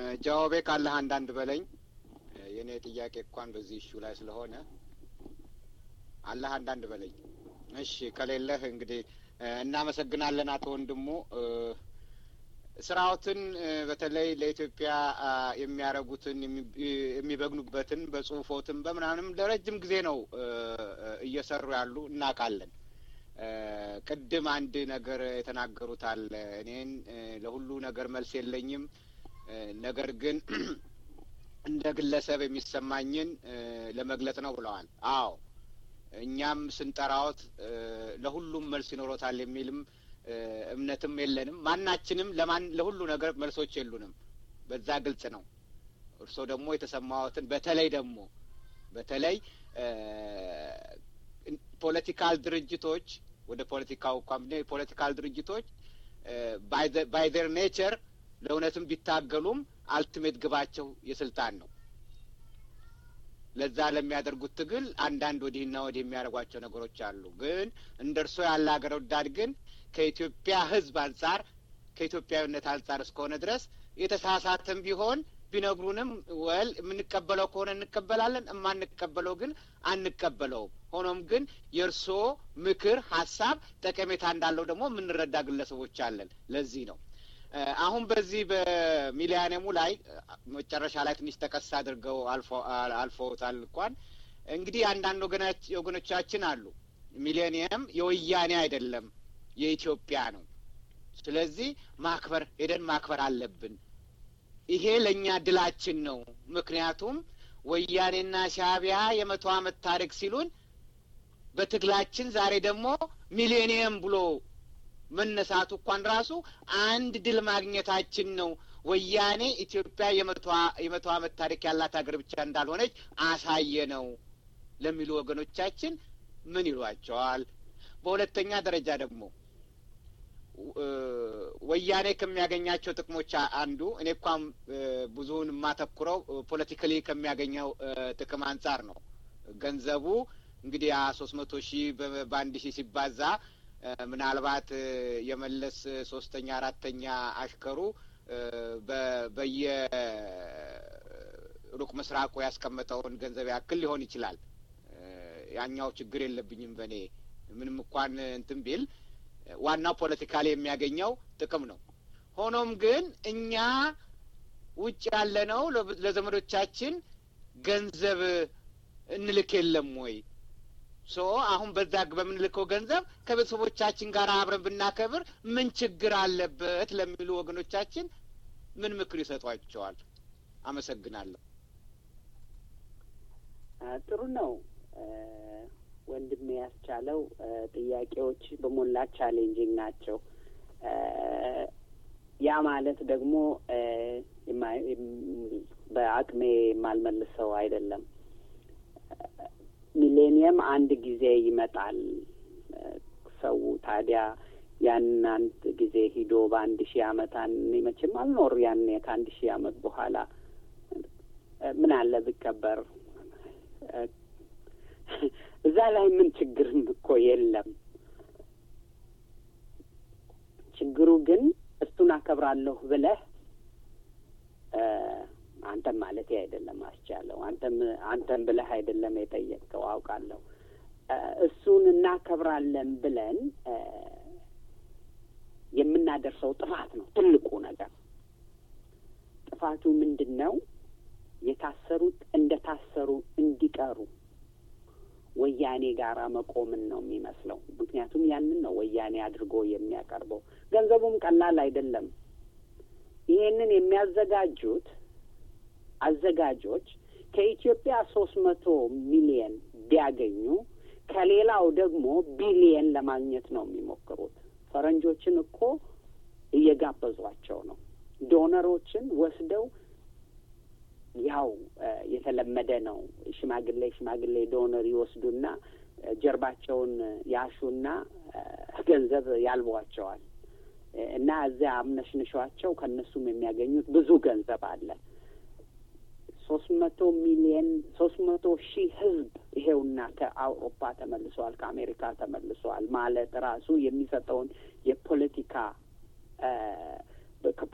ጃዋቤ ካለህ አንዳንድ በለኝ። የእኔ ጥያቄ እንኳን በዚህ እሹ ላይ ስለሆነ አለህ አንዳንድ በለኝ። እሺ ከሌለህ እንግዲህ እናመሰግናለን አቶ ወንድሙ። ስራዎትን በተለይ ለኢትዮጵያ የሚያደርጉትን የሚበግኑበትን በጽሁፎትን በምናምንም ለረጅም ጊዜ ነው እየሰሩ ያሉ እናውቃለን። ቅድም አንድ ነገር የተናገሩት አለ። እኔን ለሁሉ ነገር መልስ የለኝም፣ ነገር ግን እንደ ግለሰብ የሚሰማኝን ለመግለጽ ነው ብለዋል። አዎ እኛም ስንጠራዎት ለሁሉም መልስ ይኖሮታል የሚልም እምነትም የለንም። ማናችንም ለማን ለሁሉ ነገር መልሶች የሉንም። በዛ ግልጽ ነው። እርስዎ ደግሞ የተሰማዎትን በተለይ ደግሞ በተለይ ፖለቲካል ድርጅቶች ወደ ፖለቲካው እንኳን የፖለቲካል ድርጅቶች ባይ ዘር ኔቸር ለእውነትም ቢታገሉም አልቲሜት ግባቸው የስልጣን ነው። ለዛ ለሚያደርጉት ትግል አንዳንድ ወዲህና ወዲህ የሚያደርጓቸው ነገሮች አሉ። ግን እንደ እርሶ ያለ ሀገር ወዳድ ግን ከኢትዮጵያ ሕዝብ አንጻር ከኢትዮጵያዊነት አንጻር እስከሆነ ድረስ የተሳሳተም ቢሆን ቢነግሩንም ወል የምንቀበለው ከሆነ እንቀበላለን፣ የማንቀበለው ግን አንቀበለውም። ሆኖም ግን የእርስዎ ምክር፣ ሀሳብ ጠቀሜታ እንዳለው ደግሞ የምንረዳ ግለሰቦች አለን። ለዚህ ነው አሁን በዚህ በሚሊያኒየሙ ላይ መጨረሻ ላይ ትንሽ ጠቀስ አድርገው አልፈውታል። እንኳን እንግዲህ አንዳንድ ወገኖቻችን አሉ ሚሊኒየም የወያኔ አይደለም የኢትዮጵያ ነው። ስለዚህ ማክበር ሄደን ማክበር አለብን። ይሄ ለእኛ ድላችን ነው። ምክንያቱም ወያኔና ሻዕቢያ የመቶ ዓመት ታሪክ ሲሉን በትግላችን ዛሬ ደግሞ ሚሌኒየም ብሎ መነሳቱ እንኳን ራሱ አንድ ድል ማግኘታችን ነው። ወያኔ ኢትዮጵያ የመቶ ዓመት ታሪክ ያላት ሀገር ብቻ እንዳልሆነች አሳየ ነው ለሚሉ ወገኖቻችን ምን ይሏቸዋል? በሁለተኛ ደረጃ ደግሞ ወያኔ ከሚያገኛቸው ጥቅሞች አንዱ እኔ እንኳን ብዙውን የማተኩረው ፖለቲካሊ ከሚያገኘው ጥቅም አንጻር ነው። ገንዘቡ እንግዲህ ያ ሶስት መቶ ሺህ በአንድ ሺህ ሲባዛ ምናልባት የመለስ ሶስተኛ አራተኛ አሽከሩ በየ ሩቅ ምስራቁ ያስቀመጠውን ገንዘብ ያክል ሊሆን ይችላል። ያኛው ችግር የለብኝም በእኔ ምንም እንኳን እንትን ቢል ዋናው ፖለቲካሊ የሚያገኘው ጥቅም ነው። ሆኖም ግን እኛ ውጭ ያለነው ለዘመዶቻችን ገንዘብ እንልክ የለም ወይ? ሶ አሁን በዛ በምንልከው ገንዘብ ከቤተሰቦቻችን ጋር አብረን ብናከብር ምን ችግር አለበት ለሚሉ ወገኖቻችን ምን ምክር ይሰጧቸዋል? አመሰግናለሁ። ጥሩ ነው ወንድሜ ያስቻለው ጥያቄዎች በሞላ ቻሌንጂንግ ናቸው። ያ ማለት ደግሞ በአቅሜ የማልመልሰው አይደለም። ሚሌኒየም አንድ ጊዜ ይመጣል። ሰው ታዲያ ያን አንድ ጊዜ ሂዶ በአንድ ሺህ አመት እኔ መቼም አልኖር ያኔ ከአንድ ሺህ አመት በኋላ ምን አለ ብቀበር እዛ ላይ ምን ችግርም እኮ የለም። ችግሩ ግን እሱን አከብራለሁ ብለህ አንተም ማለት አይደለም አስቻለው አንተም አንተም ብለህ አይደለም የጠየቅከው አውቃለሁ። እሱን እናከብራለን ብለን የምናደርሰው ጥፋት ነው ትልቁ ነገር። ጥፋቱ ምንድን ነው? የታሰሩት እንደ ታሰሩ እንዲቀሩ ወያኔ ጋራ መቆምን ነው የሚመስለው። ምክንያቱም ያንን ነው ወያኔ አድርጎ የሚያቀርበው። ገንዘቡም ቀላል አይደለም። ይሄንን የሚያዘጋጁት አዘጋጆች ከኢትዮጵያ ሶስት መቶ ሚሊየን ቢያገኙ ከሌላው ደግሞ ቢሊየን ለማግኘት ነው የሚሞክሩት። ፈረንጆችን እኮ እየጋበዟቸው ነው። ዶነሮችን ወስደው ያው የተለመደ ነው። ሽማግሌ ሽማግሌ ዶነር ይወስዱና ጀርባቸውን ያሹና ገንዘብ ያልቧቸዋል እና እዚያ አምነሽንሿቸው ከእነሱም የሚያገኙት ብዙ ገንዘብ አለ። ሶስት መቶ ሚሊየን ሶስት መቶ ሺህ ህዝብ ይሄውና ከአውሮፓ ተመልሰዋል፣ ከአሜሪካ ተመልሰዋል ማለት ራሱ የሚሰጠውን የፖለቲካ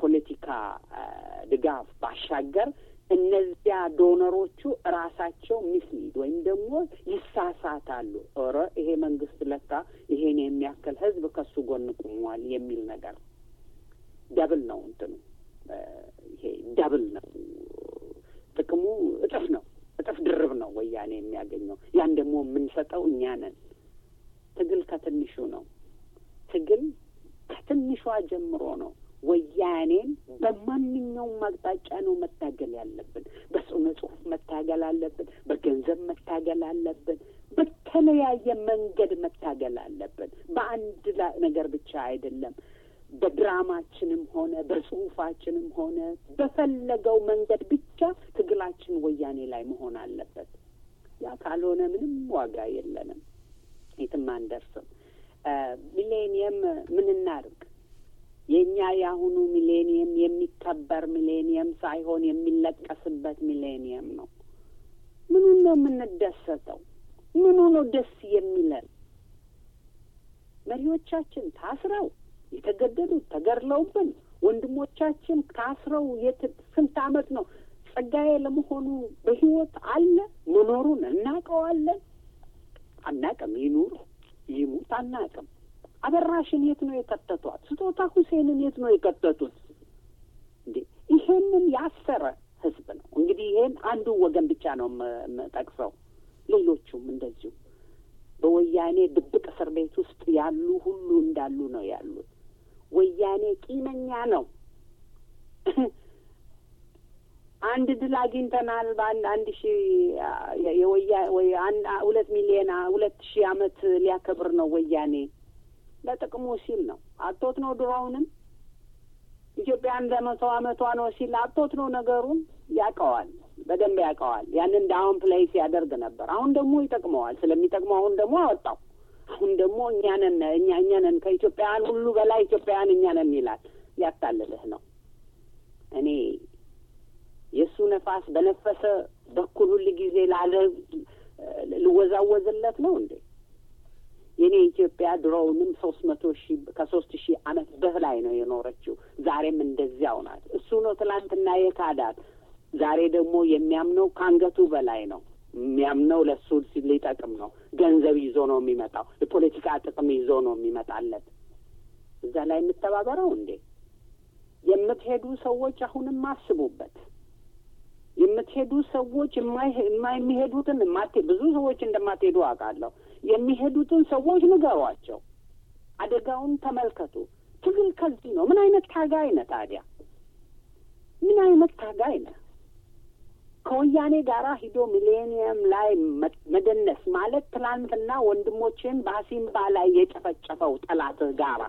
ከፖለቲካ ድጋፍ ባሻገር እነዚያ ዶነሮቹ ራሳቸው ሚስሊድ ወይም ደግሞ ይሳሳታሉ። ኧረ ይሄ መንግስት ለካ ይሄን የሚያክል ህዝብ ከሱ ጎን ቁሟል የሚል ነገር ደብል ነው እንትኑ ይሄ ደብል ነው ጥቅሙ እጥፍ ነው እጥፍ ድርብ ነው ወያኔ የሚያገኘው። ያን ደግሞ የምንሰጠው እኛ ነን። ትግል ከትንሹ ነው። ትግል ከትንሿ ጀምሮ ነው። ወያኔን በማንኛውም አቅጣጫ ነው መታገል ያለብን። በስነ ጽሁፍ መታገል አለብን። በገንዘብ መታገል አለብን። በተለያየ መንገድ መታገል አለብን። በአንድ ነገር ብቻ አይደለም። በድራማችንም ሆነ በጽሁፋችንም ሆነ በፈለገው መንገድ ብቻ ትግላችን ወያኔ ላይ መሆን አለበት። ያ ካልሆነ ምንም ዋጋ የለንም፣ የትም አንደርስም። ሚሌኒየም ምን እናድርግ? የእኛ የአሁኑ ሚሌኒየም የሚከበር ሚሌኒየም ሳይሆን የሚለቀስበት ሚሌኒየም ነው። ምኑን ነው የምንደሰተው? ምኑ ነው ደስ የሚለን? መሪዎቻችን ታስረው የተገደሉት ተገድለውብን፣ ወንድሞቻችን ታስረው የት ስንት ዓመት ነው? ጸጋዬ ለመሆኑ በህይወት አለ? መኖሩን እናውቀዋለን? አናቅም። ይኑር ይሙት አናቅም። አበራሽን የት ነው የከተቷት? ስጦታ ሁሴንን የት ነው የከተቱት? እንዴ ይሄንን ያሰረ ህዝብ ነው። እንግዲህ ይሄን አንዱ ወገን ብቻ ነው የምጠቅሰው። ሌሎቹም እንደዚሁ በወያኔ ድብቅ እስር ቤት ውስጥ ያሉ ሁሉ እንዳሉ ነው ያሉት። ወያኔ ቂመኛ ነው። አንድ ድል አግኝተናል። በአንድ አንድ ሺ የወያ ወይ አንድ ሁለት ሚሊዮን ሁለት ሺህ አመት ሊያከብር ነው ወያኔ ለጥቅሙ ሲል ነው። አቶት ነው ድሮውንም ኢትዮጵያ እንደ መቶ አመቷ ነው ሲል አቶት ነው ነገሩን ያውቀዋል፣ በደንብ ያውቀዋል። ያንን ዳውን ፕሌይ ሲያደርግ ነበር። አሁን ደግሞ ይጠቅመዋል። ስለሚጠቅመው አሁን ደግሞ አወጣው። አሁን ደግሞ እኛንን እኛ እኛንን ከኢትዮጵያውያን ሁሉ በላይ ኢትዮጵያውያን እኛንን ይላል። ሊያታልልህ ነው። እኔ የእሱ ነፋስ በነፈሰ በኩል ሁል ጊዜ ላለ ልወዛወዝለት ነው እንዴ? የኔ ኢትዮጵያ ድሮውንም ሶስት መቶ ሺህ ከሶስት ሺህ አመት በላይ ነው የኖረችው። ዛሬም እንደዚያው ናት። እሱ ነው ትላንትና የካዳት። ዛሬ ደግሞ የሚያምነው ከአንገቱ በላይ ነው። የሚያምነው ለእሱ ሊጠቅም ነው። ገንዘብ ይዞ ነው የሚመጣው። የፖለቲካ ጥቅም ይዞ ነው የሚመጣለት። እዛ ላይ የምተባበረው እንዴ? የምትሄዱ ሰዎች አሁንም አስቡበት። የምትሄዱ ሰዎች የማይሄዱትን ብዙ ሰዎች እንደማትሄዱ አውቃለሁ። የሚሄዱትን ሰዎች ንገሯቸው። አደጋውን ተመልከቱ። ትግል ከዚህ ነው። ምን አይነት ታጋይ ነህ ታዲያ? ምን አይነት ታጋይ ነህ? ከወያኔ ጋራ ሂዶ ሚሌኒየም ላይ መደነስ ማለት ትናንትና ወንድሞችን በአሲምባ ላይ የጨፈጨፈው ጠላትህ ጋራ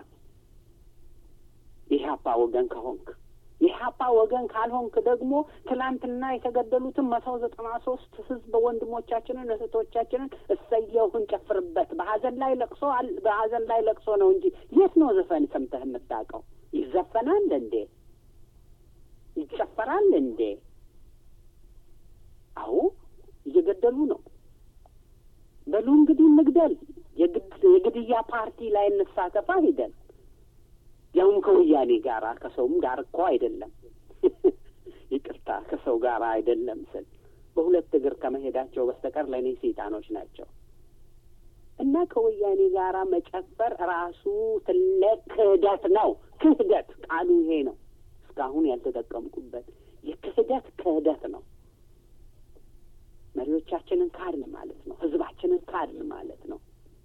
የኢህአፓ ወገን ከሆንክ የኢህአፓ ወገን ካልሆንክ ደግሞ ትላንትና የተገደሉትን መቶ ዘጠና ሶስት ህዝብ ወንድሞቻችንን እህቶቻችንን እሰየውን ጨፍርበት። በሀዘን ላይ ለቅሶ በሀዘን ላይ ለቅሶ ነው እንጂ የት ነው ዘፈን ሰምተህ የምታውቀው? ይዘፈናል እንዴ? ይጨፈራል እንዴ? አዎ እየገደሉ ነው። በሉ እንግዲህ እንግደል። የግድያ ፓርቲ ላይ እንሳተፋ ሂደን ያውም ከወያኔ ጋር ከሰውም ጋር እኮ አይደለም። ይቅርታ ከሰው ጋር አይደለም ስል በሁለት እግር ከመሄዳቸው በስተቀር ለእኔ ሰይጣኖች ናቸው። እና ከወያኔ ጋር መጨፈር ራሱ ትልቅ ክህደት ነው። ክህደት ቃሉ ይሄ ነው። እስካሁን ያልተጠቀምኩበት የክህደት ክህደት ነው። መሪዎቻችንን ካድን ማለት ነው። ህዝባችንን ካድን ማለት ነው።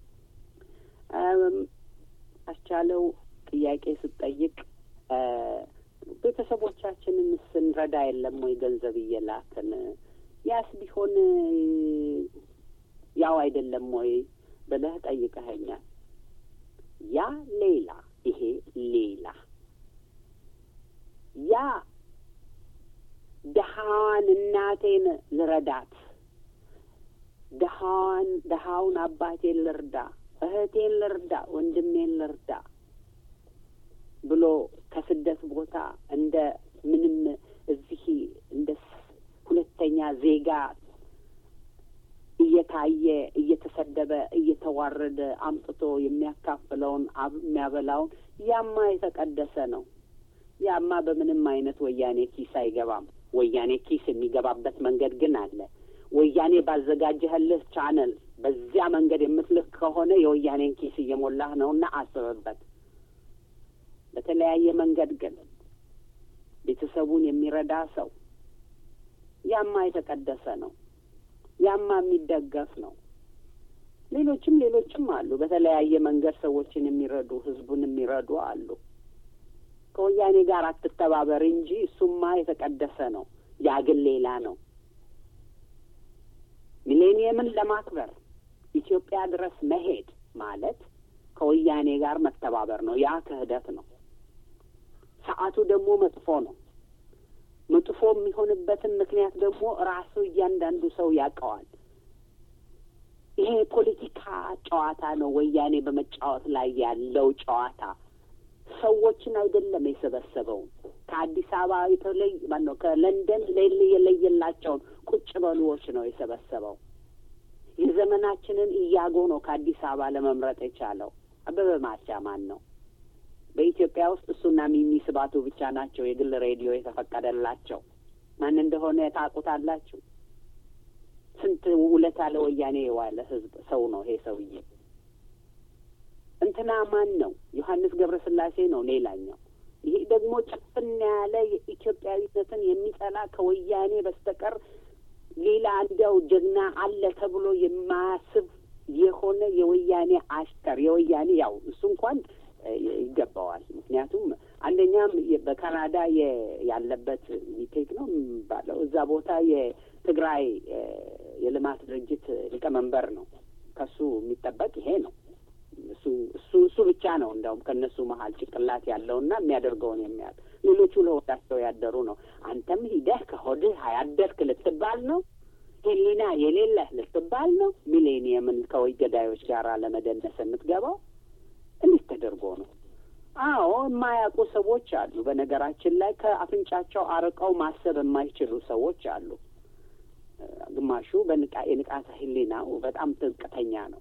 አስቻለው ጥያቄ ስጠይቅ ቤተሰቦቻችንን ስንረዳ የለም ወይ ገንዘብ እየላክን ያስ ቢሆን ያው አይደለም ወይ ብለህ ጠይቀኸኛል። ያ ሌላ፣ ይሄ ሌላ። ያ ደሃዋን እናቴን ልረዳት፣ ደሃዋን ደሃውን አባቴን ልርዳ፣ እህቴን ልርዳ፣ ወንድሜን ልርዳ ብሎ ከስደት ቦታ እንደ ምንም እዚህ እንደ ሁለተኛ ዜጋ እየታየ እየተሰደበ እየተዋረደ አምጥቶ የሚያካፍለውን የሚያበላውን ያማ የተቀደሰ ነው። ያማ በምንም አይነት ወያኔ ኪስ አይገባም። ወያኔ ኪስ የሚገባበት መንገድ ግን አለ። ወያኔ ባዘጋጀህልህ ቻነል በዚያ መንገድ የምትልክ ከሆነ የወያኔን ኪስ እየሞላህ ነውና አስብበት። በተለያየ መንገድ ግን ቤተሰቡን የሚረዳ ሰው ያማ የተቀደሰ ነው። ያማ የሚደገፍ ነው። ሌሎችም ሌሎችም አሉ። በተለያየ መንገድ ሰዎችን የሚረዱ ህዝቡን የሚረዱ አሉ። ከወያኔ ጋር አትተባበር እንጂ እሱማ የተቀደሰ ነው። ያ ግን ሌላ ነው። ሚሌኒየምን ለማክበር ኢትዮጵያ ድረስ መሄድ ማለት ከወያኔ ጋር መተባበር ነው። ያ ክህደት ነው። ሰዓቱ ደግሞ መጥፎ ነው። መጥፎ የሚሆንበትን ምክንያት ደግሞ ራሱ እያንዳንዱ ሰው ያውቀዋል። ይሄ የፖለቲካ ጨዋታ ነው። ወያኔ በመጫወት ላይ ያለው ጨዋታ ሰዎችን አይደለም የሰበሰበው። ከአዲስ አበባ የተለይ ማነው ከለንደን የለየላቸውን ቁጭ በሉዎች ነው የሰበሰበው። የዘመናችንን እያጎ ነው ከአዲስ አበባ ለመምረጥ የቻለው። አበበ ማቻ ማን ነው? በኢትዮጵያ ውስጥ እሱና ሚሚ ስባቱ ብቻ ናቸው የግል ሬዲዮ የተፈቀደላቸው። ማን እንደሆነ ታውቁታላችሁ? ስንት ውለታ ለወያኔ የዋለ ህዝብ ሰው ነው ይሄ ሰውዬ። እንትና ማን ነው? ዮሐንስ ገብረስላሴ ነው ሌላኛው። ይሄ ደግሞ ጭፍን ያለ የኢትዮጵያዊነትን የሚጠላ ከወያኔ በስተቀር ሌላ እንዲያው ጀግና አለ ተብሎ የማያስብ የሆነ የወያኔ አሽከር የወያኔ ያው እሱ እንኳን ይገባዋል። ምክንያቱም አንደኛም በካናዳ ያለበት ሚቴክ ነው የሚባለው እዛ ቦታ የትግራይ የልማት ድርጅት ሊቀመንበር ነው። ከሱ የሚጠበቅ ይሄ ነው። እሱ እሱ እሱ ብቻ ነው እንደውም ከእነሱ መሀል ጭቅላት ያለውና የሚያደርገውን የሚያል ሌሎቹ ለሆዳቸው ያደሩ ነው። አንተም ሂደህ ከሆድህ ያደርክ ልትባል ነው። ሕሊና የሌለህ ልትባል ነው። ሚሌኒየምን ከወይ ገዳዮች ጋር ለመደነስ የምትገባው እንዴት ተደርጎ ነው? አዎ የማያውቁ ሰዎች አሉ። በነገራችን ላይ ከአፍንጫቸው አርቀው ማሰብ የማይችሉ ሰዎች አሉ። ግማሹ በንቃ የንቃተ ሕሊናው በጣም ጥልቅተኛ ነው።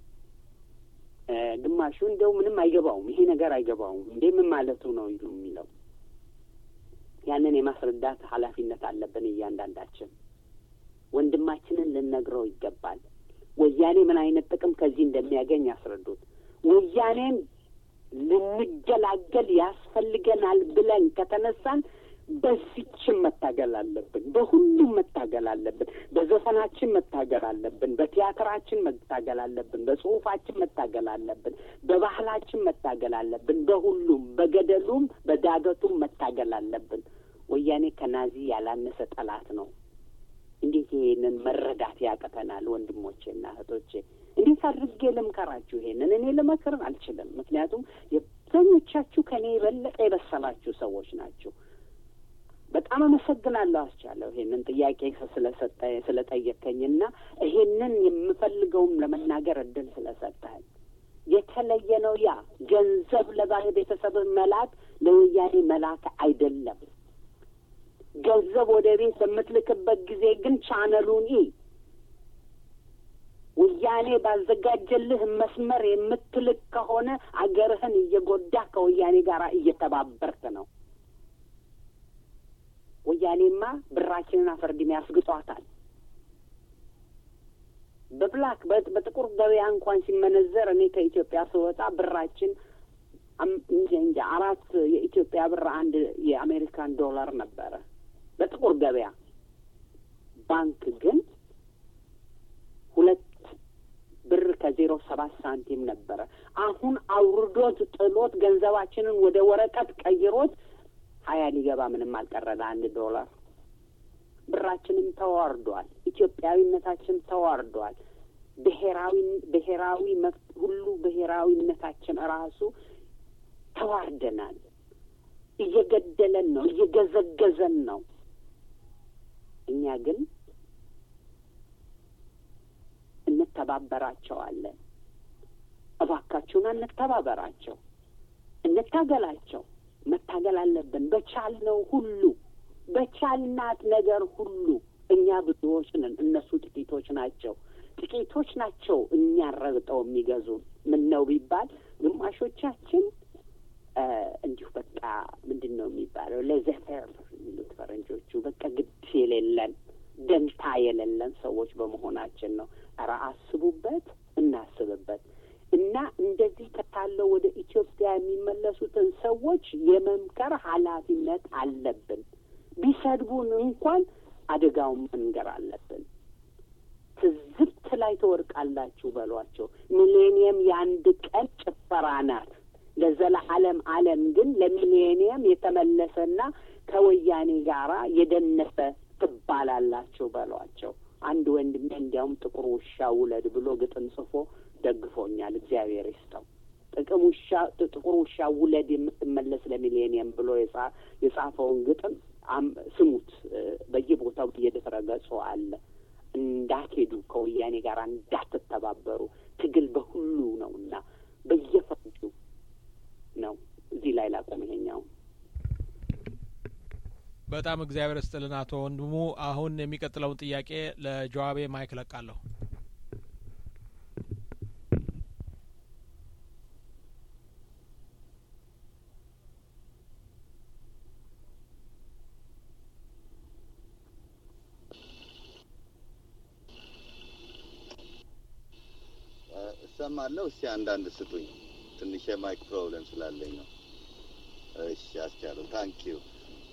ግማሹ እንደው ምንም አይገባውም። ይሄ ነገር አይገባውም እንዴ ምን ማለቱ ነው ይሉ የሚለው ያንን የማስረዳት ኃላፊነት አለብን እያንዳንዳችን። ወንድማችንን ልንነግረው ይገባል። ወያኔ ምን አይነት ጥቅም ከዚህ እንደሚያገኝ ያስረዱት። ወያኔን ልንገላገል ያስፈልገናል ብለን ከተነሳን በዚችም መታገል አለብን። በሁሉም መታገል አለብን። በዘፈናችን መታገል አለብን። በቲያትራችን መታገል አለብን። በጽሁፋችን መታገል አለብን። በባህላችን መታገል አለብን። በሁሉም በገደሉም በዳገቱም መታገል አለብን። ወያኔ ከናዚ ያላነሰ ጠላት ነው። እንዴት ይሄንን መረዳት ያቅተናል? ወንድሞቼና እህቶቼ እንዴት አድርጌ ልምከራችሁ? ይሄንን እኔ ልመክር አልችልም። ምክንያቱም የብዙኞቻችሁ ከእኔ የበለጠ የበሰላችሁ ሰዎች ናችሁ። በጣም አመሰግናለሁ አስቻለሁ ይሄንን ጥያቄ ስለሰጠ ስለጠየቀኝና ይሄንን የምፈልገውም ለመናገር እድል ስለሰጠኝ የተለየ ነው። ያ ገንዘብ ለባለ ቤተሰብ መላክ ለወያኔ መላክ አይደለም። ገንዘብ ወደ ቤት በምትልክበት ጊዜ ግን ቻነሉን ኢ ወያኔ ባዘጋጀልህ መስመር የምትልክ ከሆነ አገርህን እየጎዳ ከወያኔ ጋር እየተባበርክ ነው። ወያኔማ ብራችንን አፈርድሜ ያስግጧታል። በብላክ በጥቁር ገበያ እንኳን ሲመነዘር እኔ ከኢትዮጵያ ስወጣ ብራችን እንጃ አራት የኢትዮጵያ ብር አንድ የአሜሪካን ዶላር ነበረ በጥቁር ገበያ። ባንክ ግን ሁለት ብር ከዜሮ ሰባት ሳንቲም ነበረ። አሁን አውርዶት ጥሎት ገንዘባችንን ወደ ወረቀት ቀይሮት ሀያ ሊገባ ምንም አልቀረለ አንድ ዶላር። ብራችንም ተዋርዷል። ኢትዮጵያዊነታችን ተዋርዷል። ብሔራዊ ብሔራዊ መብት ሁሉ ብሔራዊነታችን ራሱ ተዋርደናል። እየገደለን ነው፣ እየገዘገዘን ነው። እኛ ግን እንተባበራቸዋለን። እባካችሁን እንተባበራቸው፣ እንታገላቸው። መታገል አለብን። በቻልነው ሁሉ በቻልናት ነገር ሁሉ እኛ ብዙዎች ነን፣ እነሱ ጥቂቶች ናቸው። ጥቂቶች ናቸው እኛን ረግጠው የሚገዙን። ምን ነው ቢባል ግማሾቻችን እንዲሁ በቃ ምንድን ነው የሚባለው ለዘፈር የሚሉት ፈረንጆቹ። በቃ ግድ የሌለን ደንታ የሌለን ሰዎች በመሆናችን ነው። ኧረ አስቡበት፣ እናስብበት እና እንደዚህ ከታለው ወደ ኢትዮጵያ የሚመለሱትን ሰዎች የመምከር ኃላፊነት አለብን። ቢሰድቡን እንኳን አደጋውን መንገር አለብን። ትዝብት ላይ ትወድቃላችሁ በሏቸው። ሚሌኒየም የአንድ ቀን ጭፈራ ናት። ለዘለዓለም ዓለም ግን ለሚሌኒየም የተመለሰና ከወያኔ ጋራ የደነሰ ትባላላችሁ በሏቸው። አንድ ወንድሜ እንዲያውም ጥቁር ውሻ ውለድ ብሎ ግጥም ጽፎ ደግፎኛል። እግዚአብሔር ይስጠው። ጥቅም ውሻ ጥቁር ውሻ ውለድ የምትመለስ ለሚሌኒየም ብሎ የጻፈውን ግጥም ስሙት። በየቦታው በየድረ ገጹ አለ። እንዳትሄዱ ከወያኔ ጋር እንዳትተባበሩ፣ ትግል በሁሉ ነው እና በየፈርጁ ነው። እዚህ ላይ ላቆም። ይሄኛው በጣም እግዚአብሔር ስጥልን አቶ ወንድሙ። አሁን የሚቀጥለውን ጥያቄ ለጀዋቤ ማይክ ለቃለሁ። እሰማለሁ። እስቲ አንዳንድ ስጡኝ። ትንሽ የማይክ ፕሮብለም ስላለኝ ነው። እሺ፣ አስቻለሁ። ታንክ ዩ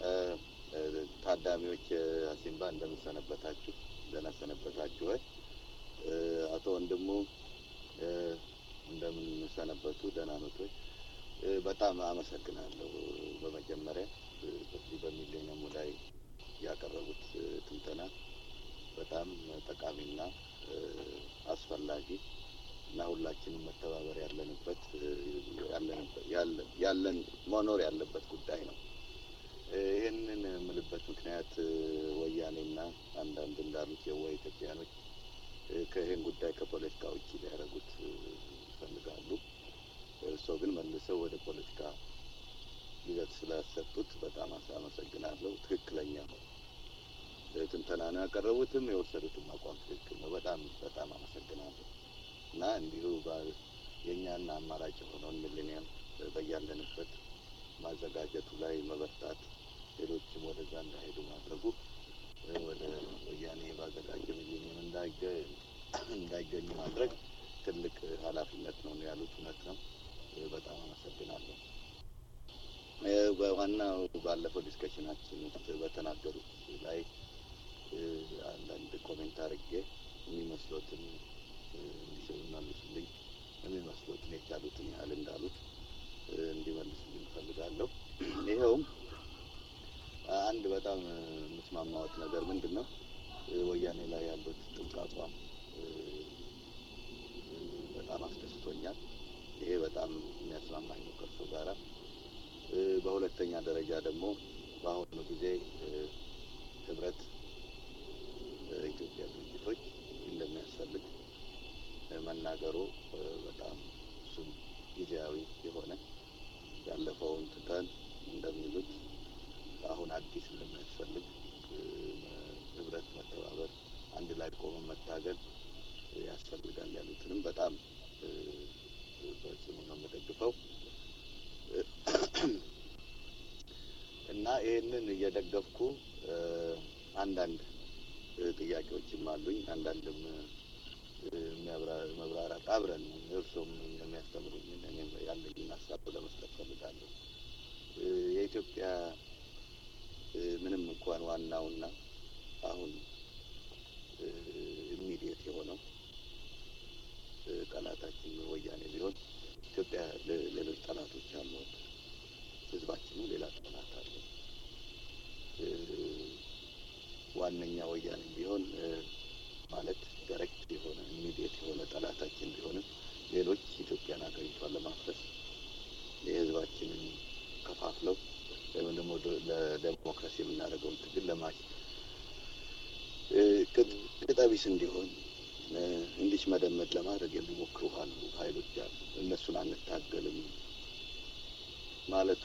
ታዳሚዎች፣ አሲምባ እንደምንሰነበታችሁ፣ ደህና ሰነበታችሁ ወይ? አቶ ወንድሙ እንደምንሰነበቱ፣ ደህና ኖት ወይ? በጣም አመሰግናለሁ። በመጀመሪያ በዚህ በሚሌኒየሙ ላይ ያቀረቡት ትንተና በጣም ጠቃሚና አስፈላጊ እና ሁላችንም መተባበር ያለንበት ያለን መኖር ያለበት ጉዳይ ነው። ይህንን የምልበት ምክንያት ወያኔና አንዳንድ እንዳሉት የዋ ኢትዮጵያኖች ከይህን ጉዳይ ከፖለቲካ ውጭ ሊያደርጉት ይፈልጋሉ። እርስዎ ግን መልሰው ወደ ፖለቲካ ይዘት ስላሰጡት በጣም አመሰግናለሁ። ትክክለኛ ነው ትንተና ነው ያቀረቡትም የወሰዱትም አቋም ትክክል ነው። በጣም በጣም አመሰግናለሁ። እና እንዲሁ የእኛና አማራጭ የሆነውን ሚሊኒየም በያለንበት ማዘጋጀቱ ላይ መበርታት፣ ሌሎችም ወደዛ እንዳይሄዱ ማድረጉ ወደ ወያኔ ባዘጋጀ ሚሊኒየም እንዳይገኙ ማድረግ ትልቅ ኃላፊነት ነው ያሉት እውነት ነው። በጣም አመሰግናለሁ። በዋናው ባለፈው ዲስከሽናችን ውስጥ በተናገሩት ላይ አንዳንድ ኮሜንት አድርጌ የሚመስሎትን እንዲመልሱልኝ የሚመስሉትን የቻሉትን ያህል እንዳሉት እንዲመልሱልኝ እፈልጋለሁ። ይኸውም አንድ በጣም የምስማማዎት ነገር ምንድን ነው ወያኔ ላይ ያሉት ጥብቅ አቋም በጣም አስደስቶኛል። ይሄ በጣም የሚያስማማኝ ነው ከእርሶ ጋራ። በሁለተኛ ደረጃ ደግሞ በአሁኑ ጊዜ ህብረት ኢትዮጵያ ድርጅቶች እንደሚያስፈልግ መናገሩ በጣም እሱም ጊዜያዊ የሆነ ያለፈውን ትተን እንደሚሉት አሁን አዲስ እንደሚያስፈልግ ህብረት፣ መተባበር፣ አንድ ላይ ቆመ መታገል ያስፈልጋል ያሉትንም በጣም በጽኑ ነው የምደግፈው እና ይህንን እየደገፍኩ አንዳንድ ጥያቄዎችም አሉኝ አንዳንድም መብራራት አብረን እርሶም እንደሚያስተምሩኝ እኔም ያለኝን ሀሳብ ለመስጠት ፈልጋለሁ። የኢትዮጵያ ምንም እንኳን ዋናውና አሁን ኢሚዲየት የሆነው ጠላታችን ወያኔ ቢሆን ኢትዮጵያ ሌሎች ጠላቶች አሏት። ህዝባችንም ሌላ ጠላት አለ። ዋነኛ ወያኔ ቢሆን ማለት ዳይሬክት የሆነ ኢሚዲየት የሆነ ጠላታችን ቢሆንም ሌሎች ኢትዮጵያን ሀገሪቷን ለማፍረስ የህዝባችንን ከፋፍለው ወይም ደግሞ ለዴሞክራሲ የምናደርገውን ትግል ለማሽ ቅጠቢስ እንዲሆን እንዲች መደመድ ለማድረግ የሚሞክሩ አሉ ሀይሎች አሉ። እነሱን አንታገልም ማለቱ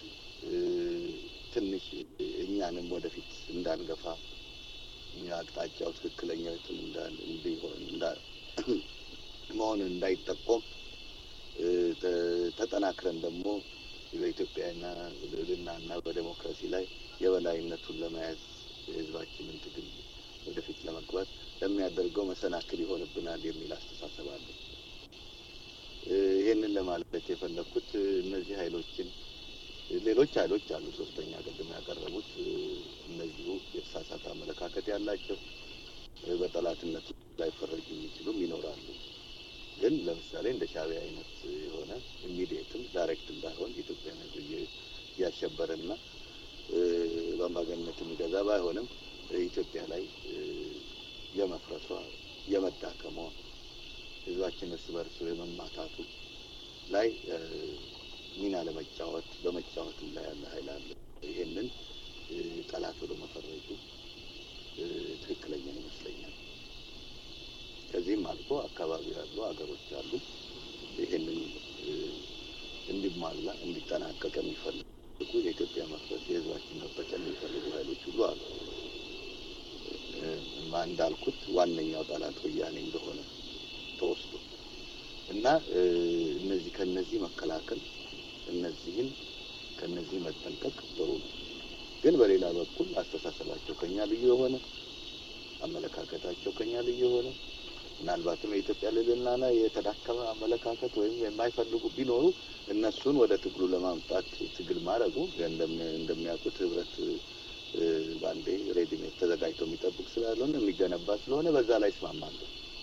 ትንሽ እኛንም ወደፊት እንዳንገፋ አቅጣጫው ትክክለኛ እንዲሆን መሆንን እንዳይጠቆም ተጠናክረን ደግሞ በኢትዮጵያና ልዕልናና በዴሞክራሲ ላይ የበላይነቱን ለመያዝ የህዝባችንን ትግል ወደፊት ለመግባት ለሚያደርገው መሰናክል ይሆንብናል የሚል አስተሳሰብ አለ። ይህንን ለማለት የፈለግኩት እነዚህ ኃይሎችን ሌሎች ኃይሎች አሉ። ሶስተኛ ቅድም ያቀረቡት እነዚሁ የተሳሳተ አመለካከት ያላቸው በጠላትነት ላይፈረጁ የሚችሉም ይኖራሉ። ግን ለምሳሌ እንደ ሻዕቢያ አይነት የሆነ ኢሚዲየትም ዳይሬክትም ባይሆን ኢትዮጵያን ህዝብ እያሸበረና በአምባገነንነት የሚገዛ ባይሆንም ኢትዮጵያ ላይ የመፍረሷ የመዳከሟ ህዝባችን እርስ በርሱ የመማታቱ ላይ ሚና ለመጫወት በመጫወትም ላይ ያለ ኃይል አለ። ይሄንን ጠላት ብሎ መፈረጁ ትክክለኛ ይመስለኛል። ከዚህም አልፎ አካባቢ ያሉ ሀገሮች አሉ ይሄንን እንዲሟላ እንዲጠናቀቅ የሚፈልጉ የኢትዮጵያ መፍረስ የህዝባችን መበቀል የሚፈልጉ ኃይሎች ሁሉ አሉ። እንዳልኩት ዋነኛው ጠላት ወያኔ እንደሆነ ተወስዶ እና እነዚህ ከነዚህ መከላከል እነዚህን ከነዚህ መጠንቀቅ ጥሩ ነው። ግን በሌላ በኩል አስተሳሰባቸው ከኛ ልዩ የሆነ አመለካከታቸው ከኛ ልዩ የሆነ ምናልባትም የኢትዮጵያ ልዕልናና የተዳከመ አመለካከት ወይም የማይፈልጉ ቢኖሩ እነሱን ወደ ትግሉ ለማምጣት ትግል ማድረጉ እንደሚያውቁት ህብረት በአንዴ ሬዲሜት ተዘጋጅቶ የሚጠብቅ ስላልሆነ የሚገነባ ስለሆነ በዛ ላይ ይስማማሉ።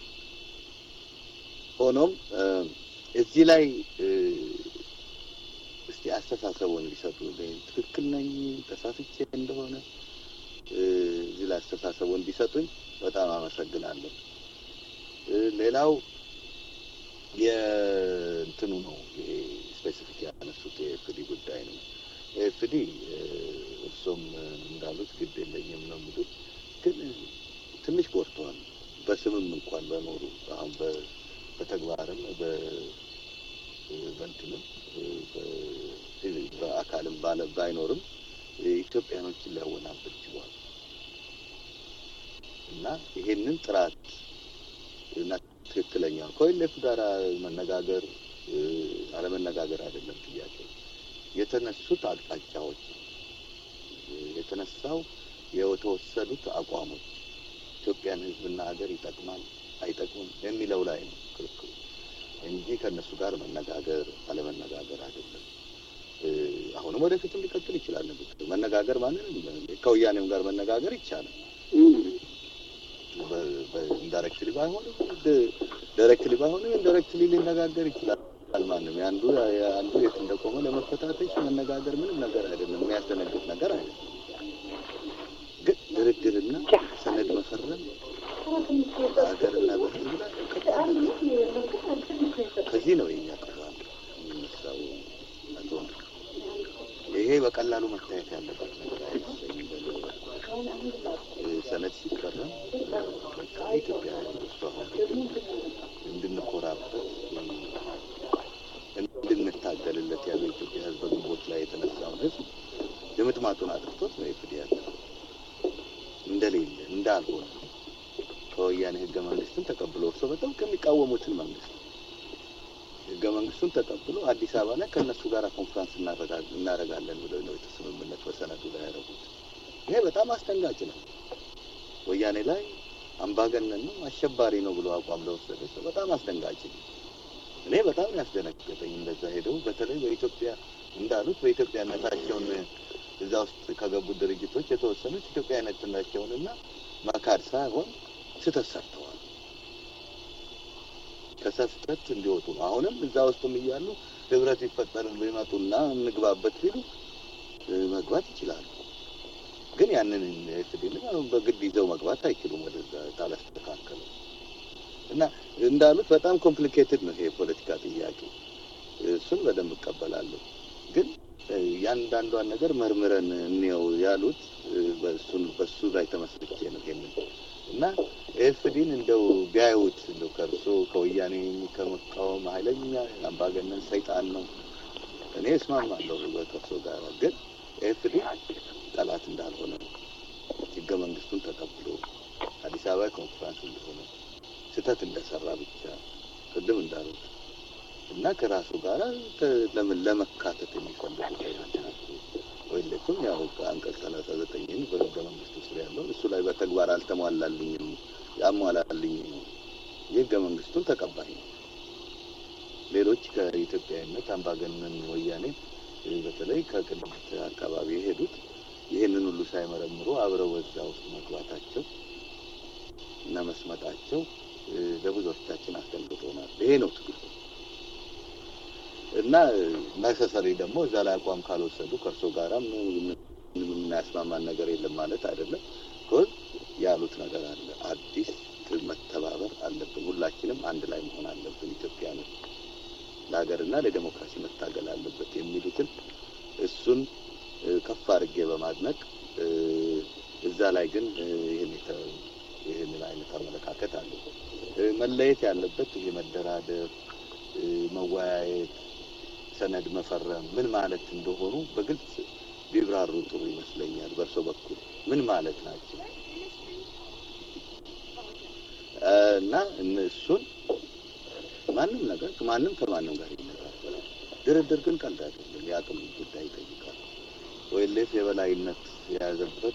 ሆኖም እዚህ ላይ እስቲ አስተሳሰቡን ሊሰጡ ትክክል ነኝ ተሳስቼ እንደሆነ እዚህ ላይ አስተሳሰቡን ቢሰጡኝ በጣም አመሰግናለሁ። ሌላው የእንትኑ ነው ይሄ ስፔሲፊክ ያነሱት የኤፍዲ ጉዳይ ነው። ኤፍዲ እርሶም እንዳሉት ግድ የለኝም ነው የሚሉት፣ ግን ትንሽ ጎድተዋል። በስምም እንኳን በኖሩ አሁን በተግባርም በእንትንም በአካልም ባለ ባይኖርም ኢትዮጵያኖችን ሊያወናብር ችሏል እና ይሄንን ጥራት እና ትክክለኛ ከኦኤልኤፍ ጋር መነጋገር አለመነጋገር አይደለም ጥያቄ። የተነሱት አቅጣጫዎች፣ የተነሳው የተወሰዱት አቋሞች ኢትዮጵያን ሕዝብና ሀገር ይጠቅማል አይጠቅምም የሚለው ላይ ነው ክርክሩ እንጂ ከእነሱ ጋር መነጋገር አለመነጋገር አይደለም። አሁንም ወደፊትም ሊቀጥል ይችላል። መነጋገር ማንንም ከወያኔም ጋር መነጋገር ይቻላል። ኢንዳይሬክትሊ ባይሆንም ዳይሬክትሊ ባይሆንም ኢንዳይሬክትሊ ሊነጋገር ይችላል። ማንም የአንዱ የአንዱ የት እንደቆመ ለመፈታተሽ መነጋገር ምንም ነገር አይደለም፣ የሚያስደነግጥ ነገር አይደለም። ግን ድርድርና ሰነድ መፈረም በሀገርና በህዝብ ላይ ከዚህ ነው የኛ ቅራኔ የሚነሳው። አቶ ይሄ በቀላሉ መታየት ያለበት ነገር አይመስለኝም። ሰነድ ሲፈረም በቃ ኢትዮጵያ እሱ አሁን እንድንኮራበት እንድንታገልለት ያለው የኢትዮጵያ ህዝብ በግንቦት ላይ የተነሳውን ህዝብ ድምጥማጡን አጥፍቶት ነው የፍድ ያለ እንደሌለ እንዳልሆነ ከወያኔ ህገ መንግስትን ተቀብሎ እርሶ በጣም ከሚቃወሙትን መንግስት ህገ መንግስቱን ተቀብሎ አዲስ አበባ ላይ ከእነሱ ጋር ኮንፍራንስ እናደርጋለን ብለው ነው የተስምምነት በሰነዱ ላይ ያደረጉት። ይሄ በጣም አስደንጋጭ ነው። ወያኔ ላይ አምባገነን ነው አሸባሪ ነው ብሎ አቋም ለወሰደ ሰው በጣም አስደንጋጭ ነው። እኔ በጣም ያስደነገጠኝ እንደዛ ሄደው በተለይ በኢትዮጵያ እንዳሉት በኢትዮጵያነታቸውን እዛ ውስጥ ከገቡት ድርጅቶች የተወሰኑት ኢትዮጵያዊነታቸውንና መካድ ሳይሆን ስህተት ሰርተዋል። ከስህተት እንዲወጡ ነው። አሁንም እዛ ውስጥም እያሉ ህብረት ይፈጠር ቢመጡና እንግባበት ቢሉ መግባት ይችላሉ። ግን ያንን ኤፍዲን በግድ ይዘው መግባት አይችሉም። ወደዛ ታላስተካከሉ እና እንዳሉት በጣም ኮምፕሊኬትድ ነው ይሄ የፖለቲካ ጥያቄ። እሱን በደንብ እቀበላለሁ። ግን ያንዳንዷን ነገር መርምረን እንየው ያሉት በእሱን በሱ ላይ ተመስርቼ ነው ይሄንን እና ኤፍዲን እንደው ቢያዩት እንደው ከእርሶ ከወያኔ ከመቃወም ኃይለኛ አምባገነን ሰይጣን ነው እኔ እስማማለሁ ከእርሶ ጋር ግን ኤፍዲ ጠላት እንዳልሆነ ህገ መንግስቱን ተቀብሎ አዲስ አበባ ኮንፈረንስ እንደሆነ ስህተት እንደሰራ ብቻ ቅድም እንዳሉት እና ከራሱ ጋር ለምን ለመካተት የሚፈልጉት አይነት ናቸው። ወይለቱም ያው አንቀጽ ሰላሳ ዘጠኝን በህገ መንግስቱ ስር ያለው እሱ ላይ በተግባር አልተሟላልኝም ያሟላልኝ የህገ መንግስቱን ተቀባይ ነው። ሌሎች ከኢትዮጵያዊነት አምባገነን ወያኔ በተለይ ከቅንጅት አካባቢ የሄዱት ይህንን ሁሉ ሳይመረምሩ አብረው በዛ ውስጥ መግባታቸው እና መስመጣቸው ለብዙዎቻችን አስደንግጦናል። ይሄ ነው ትግሉ እና ነሰሰሪ ደግሞ እዛ ላይ አቋም ካልወሰዱ ከእርሶ ጋራም የምናያስማማን ነገር የለም ማለት አይደለም። ኮዝ ያሉት ነገር አለ። አዲስ መተባበር አለብን። ሁላችንም አንድ ላይ መሆን አለብን። ኢትዮጵያኖች ለሀገርና ለዴሞክራሲ መታገል አለበት የሚሉትን እሱን ከፍ አድርጌ በማድነቅ እዛ ላይ ግን ይህን ይህንን አይነት አመለካከት አለ። መለየት ያለበት ይሄ መደራደር፣ መወያየት፣ ሰነድ መፈረም ምን ማለት እንደሆኑ በግልጽ ቢብራሩ ጥሩ ይመስለኛል። በእርሶ በኩል ምን ማለት ናቸው እና እነሱን ማንም ነገር ማንም ከማንም ጋር ይነጋገራል። ድርድር ግን ቀልድ አይደለም፣ የአቅም ጉዳይ ይጠይቃል። ወይሌፍ የበላይነት የያዘበት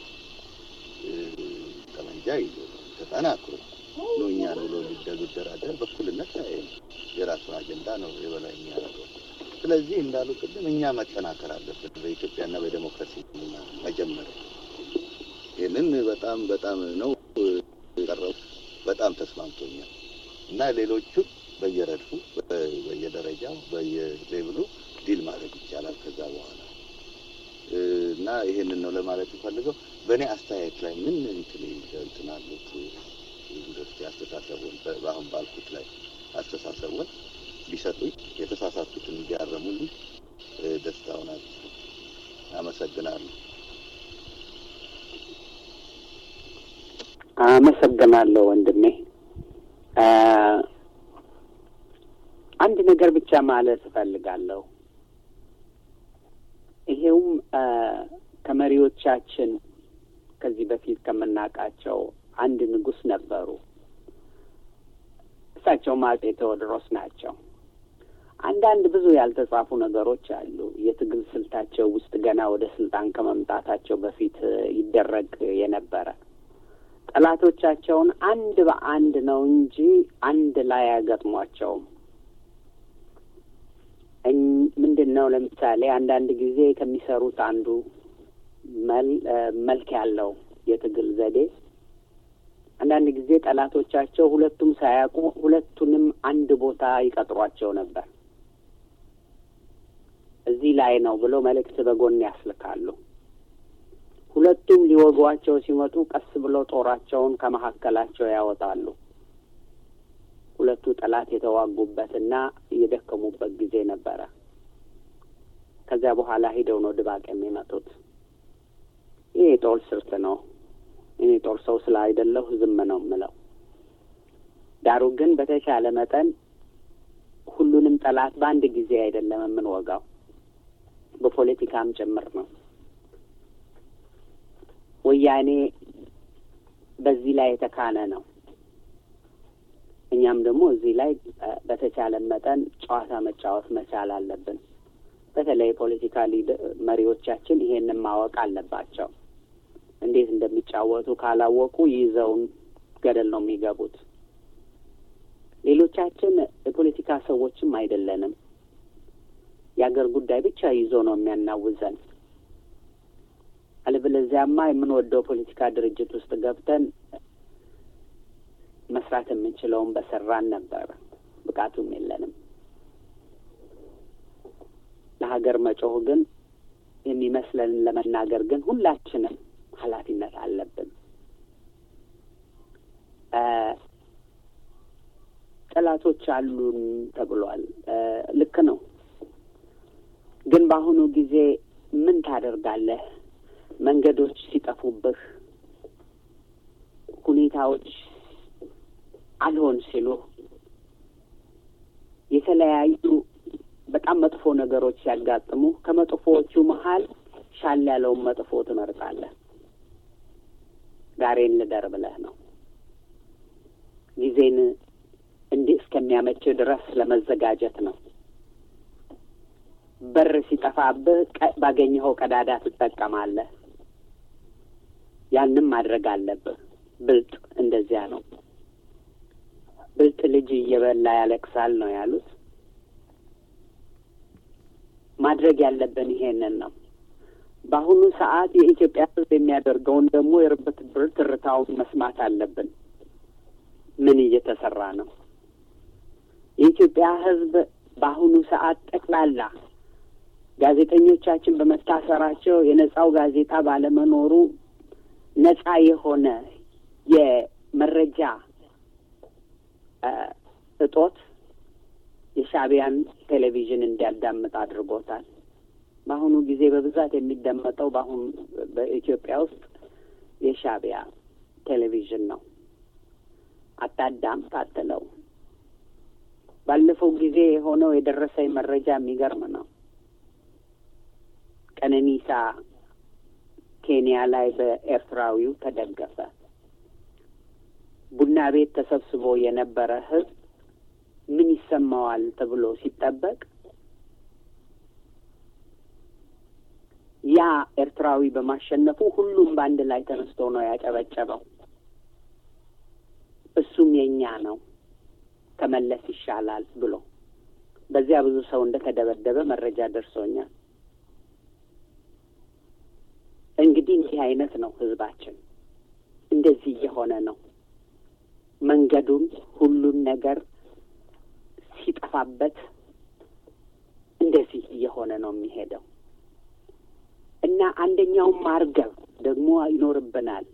ጠመንጃ ይዞ ተጠናክሮ ነው እኛን ብሎ ሊደራደር በኩልነት የራሱን አጀንዳ ነው የበላይ የሚያደርገው። ስለዚህ እንዳሉ ቅድም እኛ መጠናከር አለብን በኢትዮጵያና በዴሞክራሲ መጀመሪያ። ይህንን በጣም በጣም ነው የቀረው በጣም ተስማምቶኛል እና ሌሎቹን በየረድፉ በየደረጃው በየሌብሉ ዲል ማድረግ ይቻላል ከዛ በኋላ እና ይሄንን ነው ለማለት የፈልገው። በእኔ አስተያየት ላይ ምን እንትን እንትን አሉት ዩኒቨርሲቲ አስተሳሰቡን በአሁን ባልኩት ላይ አስተሳሰቡን ቢሰጡኝ የተሳሳቱትን እንዲያረሙልኝ ደስታው ናቸው። አመሰግናለሁ። አመሰግናለሁ ወንድሜ። አንድ ነገር ብቻ ማለት እፈልጋለሁ። ይሄውም ከመሪዎቻችን ከዚህ በፊት ከምናውቃቸው አንድ ንጉሥ ነበሩ። እሳቸውም አጼ ቴዎድሮስ ናቸው። አንዳንድ ብዙ ያልተጻፉ ነገሮች አሉ። የትግል ስልታቸው ውስጥ ገና ወደ ስልጣን ከመምጣታቸው በፊት ይደረግ የነበረ ጠላቶቻቸውን አንድ በአንድ ነው እንጂ አንድ ላይ አይገጥሟቸውም። ምንድን ነው ለምሳሌ አንዳንድ ጊዜ ከሚሰሩት አንዱ መልክ ያለው የትግል ዘዴ አንዳንድ ጊዜ ጠላቶቻቸው ሁለቱም ሳያውቁ ሁለቱንም አንድ ቦታ ይቀጥሯቸው ነበር። እዚህ ላይ ነው ብሎ መልእክት በጎን ያስልካሉ። ሁለቱም ሊወጓቸው ሲመጡ ቀስ ብሎ ጦራቸውን ከመካከላቸው ያወጣሉ። ሁለቱ ጠላት የተዋጉበትና የደከሙበት ጊዜ ነበረ። ከዚያ በኋላ ሂደው ነው ድባቅ የሚመጡት። ይህ የጦር ስልት ነው። እኔ ጦር ሰው ስለ አይደለሁ ዝም ነው የምለው። ዳሩ ግን በተቻለ መጠን ሁሉንም ጠላት በአንድ ጊዜ አይደለም የምንወጋው፣ በፖለቲካም ጭምር ነው። ወያኔ በዚህ ላይ የተካነ ነው። እኛም ደግሞ እዚህ ላይ በተቻለ መጠን ጨዋታ መጫወት መቻል አለብን። በተለይ የፖለቲካ መሪዎቻችን ይሄንን ማወቅ አለባቸው። እንዴት እንደሚጫወቱ ካላወቁ ይዘውን ገደል ነው የሚገቡት። ሌሎቻችን የፖለቲካ ሰዎችም አይደለንም። የአገር ጉዳይ ብቻ ይዞ ነው የሚያናውዘን። አለበለዚያማ የምንወደው ፖለቲካ ድርጅት ውስጥ ገብተን መስራት የምንችለውን በሰራን ነበር። ብቃቱም የለንም። ለሀገር መጮህ ግን የሚመስለንን ለመናገር ግን ሁላችንም ኃላፊነት አለብን። ጠላቶች አሉን ተብሏል። ልክ ነው። ግን በአሁኑ ጊዜ ምን ታደርጋለህ? መንገዶች ሲጠፉብህ፣ ሁኔታዎች አልሆን ሲሉ፣ የተለያዩ በጣም መጥፎ ነገሮች ሲያጋጥሙ ከመጥፎዎቹ መሀል ሻል ያለውን መጥፎ ትመርጣለህ። ዛሬን ልደር ብለህ ነው። ጊዜን እንዲህ እስከሚያመችህ ድረስ ለመዘጋጀት ነው። በር ሲጠፋብህ ባገኘኸው ቀዳዳ ትጠቀማለህ። ያንም ማድረግ አለብህ። ብልጥ እንደዚያ ነው። ብልጥ ልጅ እየበላ ያለቅሳል ነው ያሉት። ማድረግ ያለብን ይሄንን ነው። በአሁኑ ሰዓት የኢትዮጵያ ሕዝብ የሚያደርገውን ደግሞ የርብት ብር ትርታውን መስማት አለብን። ምን እየተሰራ ነው? የኢትዮጵያ ሕዝብ በአሁኑ ሰዓት ጠቅላላ ጋዜጠኞቻችን በመታሰራቸው የነጻው ጋዜጣ ባለመኖሩ ነጻ የሆነ የመረጃ እጦት የሻዕቢያን ቴሌቪዥን እንዲያዳምጥ አድርጎታል። በአሁኑ ጊዜ በብዛት የሚደመጠው በአሁኑ በኢትዮጵያ ውስጥ የሻዕቢያ ቴሌቪዥን ነው። አታዳምጥ አትለው። ባለፈው ጊዜ የሆነው የደረሰኝ መረጃ የሚገርም ነው። ቀነኒሳ ኬንያ ላይ በኤርትራዊው ተደገፈ። ቡና ቤት ተሰብስቦ የነበረ ህዝብ ምን ይሰማዋል ተብሎ ሲጠበቅ ያ ኤርትራዊ በማሸነፉ ሁሉም በአንድ ላይ ተነስቶ ነው ያጨበጨበው። እሱም የኛ ነው ከመለስ ይሻላል ብሎ በዚያ ብዙ ሰው እንደተደበደበ መረጃ ደርሶኛል። እንግዲህ እንዲህ አይነት ነው ህዝባችን፣ እንደዚህ እየሆነ ነው። መንገዱን ሁሉን ነገር ሲጠፋበት እንደዚህ እየሆነ ነው የሚሄደው እና አንደኛውም ማርገብ ደግሞ ይኖርብናል።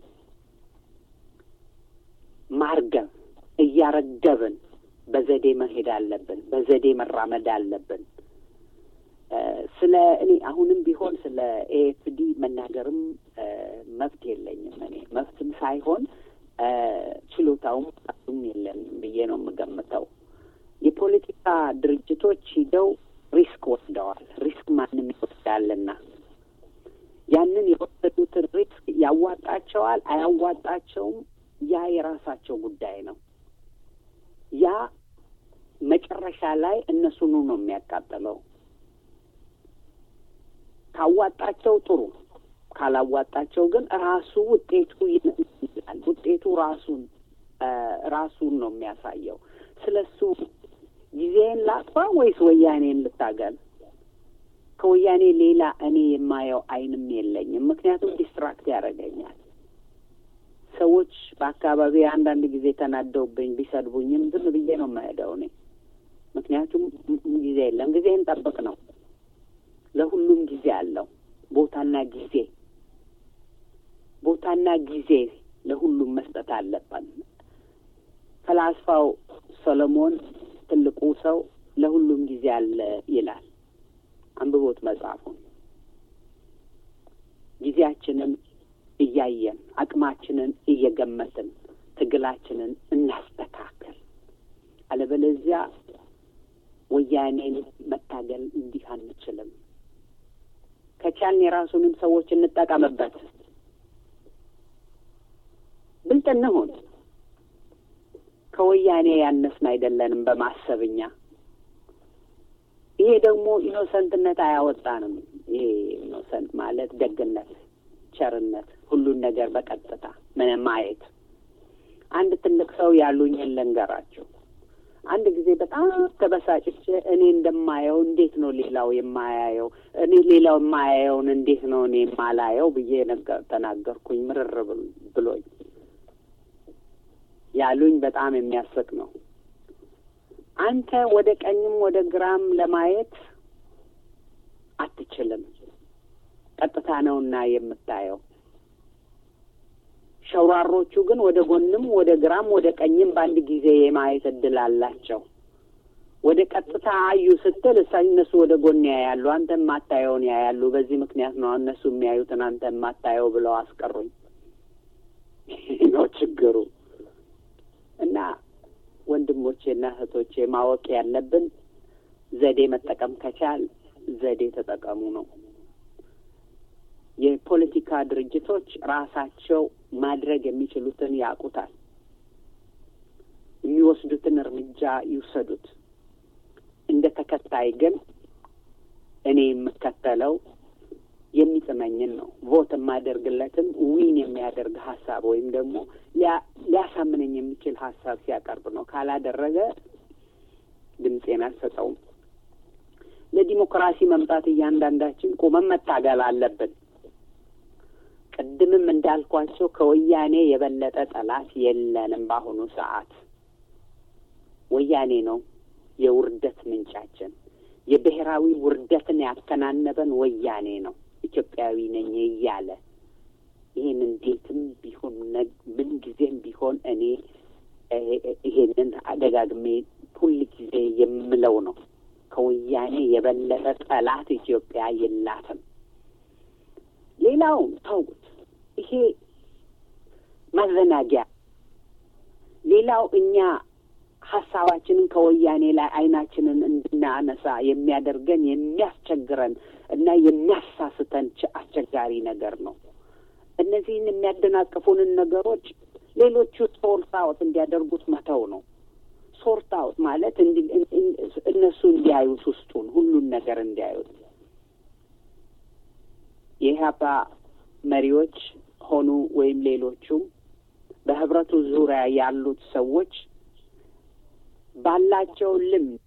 ማርገብ እያረገብን በዘዴ መሄድ አለብን። በዘዴ መራመድ አለብን። ስለ እኔ አሁንም ቢሆን ስለ ኤኤፍዲ መናገርም መብት የለኝም። እኔ መብትም ሳይሆን ችሎታውም ም የለንም ብዬ ነው የምገምተው። የፖለቲካ ድርጅቶች ሂደው ሪስክ ወስደዋል። ሪስክ ማንም ይወስዳልና ያንን የወሰዱትን ሪስክ ያዋጣቸዋል አያዋጣቸውም፣ ያ የራሳቸው ጉዳይ ነው። ያ መጨረሻ ላይ እነሱኑ ነው የሚያቃጥለው። ካዋጣቸው ጥሩ፣ ካላዋጣቸው ግን ራሱ ውጤቱ ይላል። ውጤቱ ራሱን ራሱን ነው የሚያሳየው። ስለ እሱ ጊዜን ላጥፋ ወይስ ወያኔን ልታገል? ከወያኔ ሌላ እኔ የማየው አይንም የለኝም። ምክንያቱም ዲስትራክት ያደርገኛል። ሰዎች በአካባቢ አንዳንድ ጊዜ ተናደውብኝ ቢሰድቡኝም ዝም ብዬ ነው የማሄደው እኔ ምክንያቱም ጊዜ የለም። ጊዜን ጠብቅ ነው። ለሁሉም ጊዜ አለው። ቦታና ጊዜ ቦታና ጊዜ ለሁሉም መስጠት አለብን። ፈላስፋው ሰሎሞን ትልቁ ሰው ለሁሉም ጊዜ አለ ይላል። አንብቦት መጽሐፉን። ጊዜያችንን እያየን አቅማችንን እየገመትን ትግላችንን እናስተካከል። አለበለዚያ ወያኔን መታገል እንዲህ አንችልም። ከቻልን የራሱንም ሰዎች እንጠቀምበት። ብልጥ እንሁን። ከወያኔ ያነስን አይደለንም በማሰብኛ ይሄ ደግሞ ኢኖሰንትነት አያወጣንም። ይሄ ኢኖሰንት ማለት ደግነት፣ ቸርነት፣ ሁሉን ነገር በቀጥታ ምን ማየት። አንድ ትልቅ ሰው ያሉኝን ልንገራችሁ። አንድ ጊዜ በጣም ተበሳጭቼ እኔ እንደማየው እንዴት ነው ሌላው የማያየው? እኔ ሌላው የማያየውን እንዴት ነው እኔ የማላየው ብዬ ነገር ተናገርኩኝ። ምርር ብሎኝ ያሉኝ በጣም የሚያስቅ ነው። አንተ ወደ ቀኝም ወደ ግራም ለማየት አትችልም፣ ቀጥታ ነውና የምታየው። ሸውራሮቹ ግን ወደ ጎንም ወደ ግራም ወደ ቀኝም በአንድ ጊዜ የማየት እድል አላቸው። ወደ ቀጥታ አዩ ስትል እሳ እነሱ ወደ ጎን ያያሉ፣ አንተ የማታየውን ያያሉ። በዚህ ምክንያት ነው እነሱ የሚያዩትን አንተ የማታየው ብለው አስቀሩኝ። ነው ችግሩ። እና ወንድሞቼና እህቶቼ ማወቅ ያለብን ዘዴ መጠቀም ከቻል ዘዴ ተጠቀሙ ነው። የፖለቲካ ድርጅቶች ራሳቸው ማድረግ የሚችሉትን ያውቁታል። የሚወስዱትን እርምጃ ይውሰዱት። እንደ ተከታይ ግን እኔ የምከተለው የሚጥመኝን ነው። ቮት የማደርግለትም ዊን የሚያደርግ ሀሳብ ወይም ደግሞ ሊያሳምነኝ የሚችል ሀሳብ ሲያቀርብ ነው። ካላደረገ ድምፄን አልሰጠውም። ለዲሞክራሲ መምጣት እያንዳንዳችን ቁመን መታገል አለብን። ቅድምም እንዳልኳቸው ከወያኔ የበለጠ ጠላት የለንም። በአሁኑ ሰዓት ወያኔ ነው የውርደት ምንጫችን። የብሔራዊ ውርደትን ያከናነበን ወያኔ ነው። ኢትዮጵያዊ ነኝ እያለ ይህን እንዴትም ቢሆን ምን ጊዜም ቢሆን እኔ ይሄንን አደጋግሜ ሁል ጊዜ የምለው ነው። ከወያኔ የበለጠ ጠላት ኢትዮጵያ የላትም። ሌላው ተውት፣ ይሄ ማዘናጊያ። ሌላው እኛ ሀሳባችንን ከወያኔ ላይ አይናችንን እንድናነሳ የሚያደርገን የሚያስቸግረን እና የሚያሳስተን አስቸጋሪ ነገር ነው። እነዚህን የሚያደናቅፉንን ነገሮች ሌሎቹ ሶርት አውት እንዲያደርጉት መተው ነው። ሶርት አውት ማለት እነሱ እንዲያዩት ውስጡን ሁሉን ነገር እንዲያዩት የኢህአፓ መሪዎች ሆኑ ወይም ሌሎቹም በህብረቱ ዙሪያ ያሉት ሰዎች ባላቸው ልምድ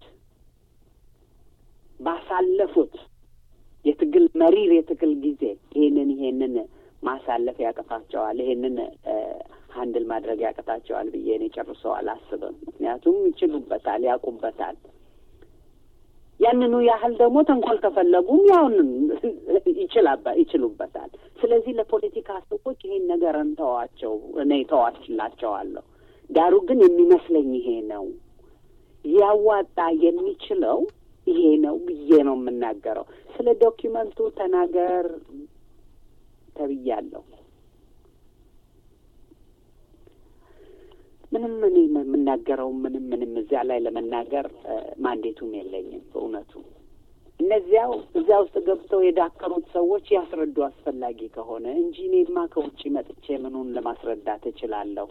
ባሳለፉት የትግል መሪር የትግል ጊዜ ይሄንን ይሄንን ማሳለፍ ያቅታቸዋል፣ ይሄንን ሀንድል ማድረግ ያቅታቸዋል ብዬ እኔ ጨርሰው አላስብም። ምክንያቱም ይችሉበታል፣ ያውቁበታል። ያንኑ ያህል ደግሞ ተንኮል ከፈለጉም ያውን ይችሉበታል። ስለዚህ ለፖለቲካ ሰዎች ይሄን ነገር እንተዋቸው፣ እኔ ተዋችላቸዋለሁ። ዳሩ ግን የሚመስለኝ ይሄ ነው ሊያዋጣ የሚችለው ይሄ ነው ብዬ ነው የምናገረው። ስለ ዶኪመንቱ ተናገር ተብያለሁ። ምንም እኔ የምናገረው ምንም ምንም እዚያ ላይ ለመናገር ማንዴቱም የለኝም። በእውነቱ እነዚያው እዚያ ውስጥ ገብተው የዳከሩት ሰዎች ያስረዱ አስፈላጊ ከሆነ እንጂ እኔማ ከውጭ መጥቼ ምኑን ለማስረዳት እችላለሁ።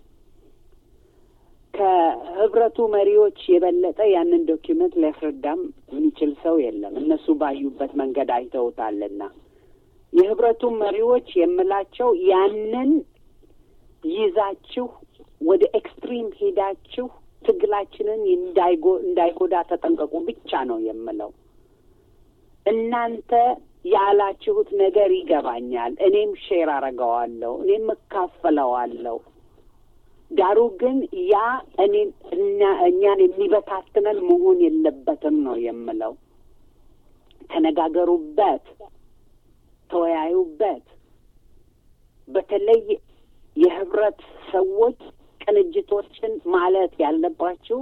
ከህብረቱ መሪዎች የበለጠ ያንን ዶኪመንት ሊያስረዳም የሚችል ሰው የለም። እነሱ ባዩበት መንገድ አይተውታልና የህብረቱ መሪዎች የምላቸው ያንን ይዛችሁ ወደ ኤክስትሪም ሄዳችሁ ትግላችንን እንዳይጎዳ ተጠንቀቁ ብቻ ነው የምለው። እናንተ ያላችሁት ነገር ይገባኛል። እኔም ሼር አረገዋለሁ፣ እኔም እካፈለዋለሁ። ዳሩ ግን ያ እኔን እና እኛን የሚበታትነን መሆን የለበትም ነው የምለው። ተነጋገሩበት፣ ተወያዩበት። በተለይ የህብረት ሰዎች ቅንጅቶችን ማለት ያለባችሁ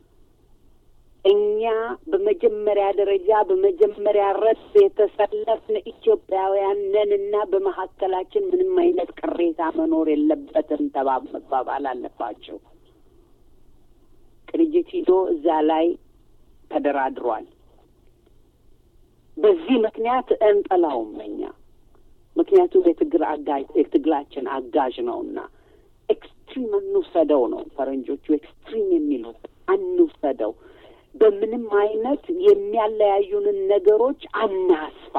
እኛ በመጀመሪያ ደረጃ በመጀመሪያ ረድፍ የተሰለፍን ኢትዮጵያውያን ነን እና በመካከላችን ምንም አይነት ቅሬታ መኖር የለበትም ተባ መባባል አለባቸው። ቅንጅት ሂዶ እዛ ላይ ተደራድሯል። በዚህ ምክንያት እንጠላውም እኛ ምክንያቱም የትግል አጋዥ የትግላችን አጋዥ ነውና ኤክስትሪም እንውሰደው ነው ፈረንጆቹ ኤክስትሪም የሚሉት አንውሰደው። በምንም አይነት የሚያለያዩንን ነገሮች አናስፋ።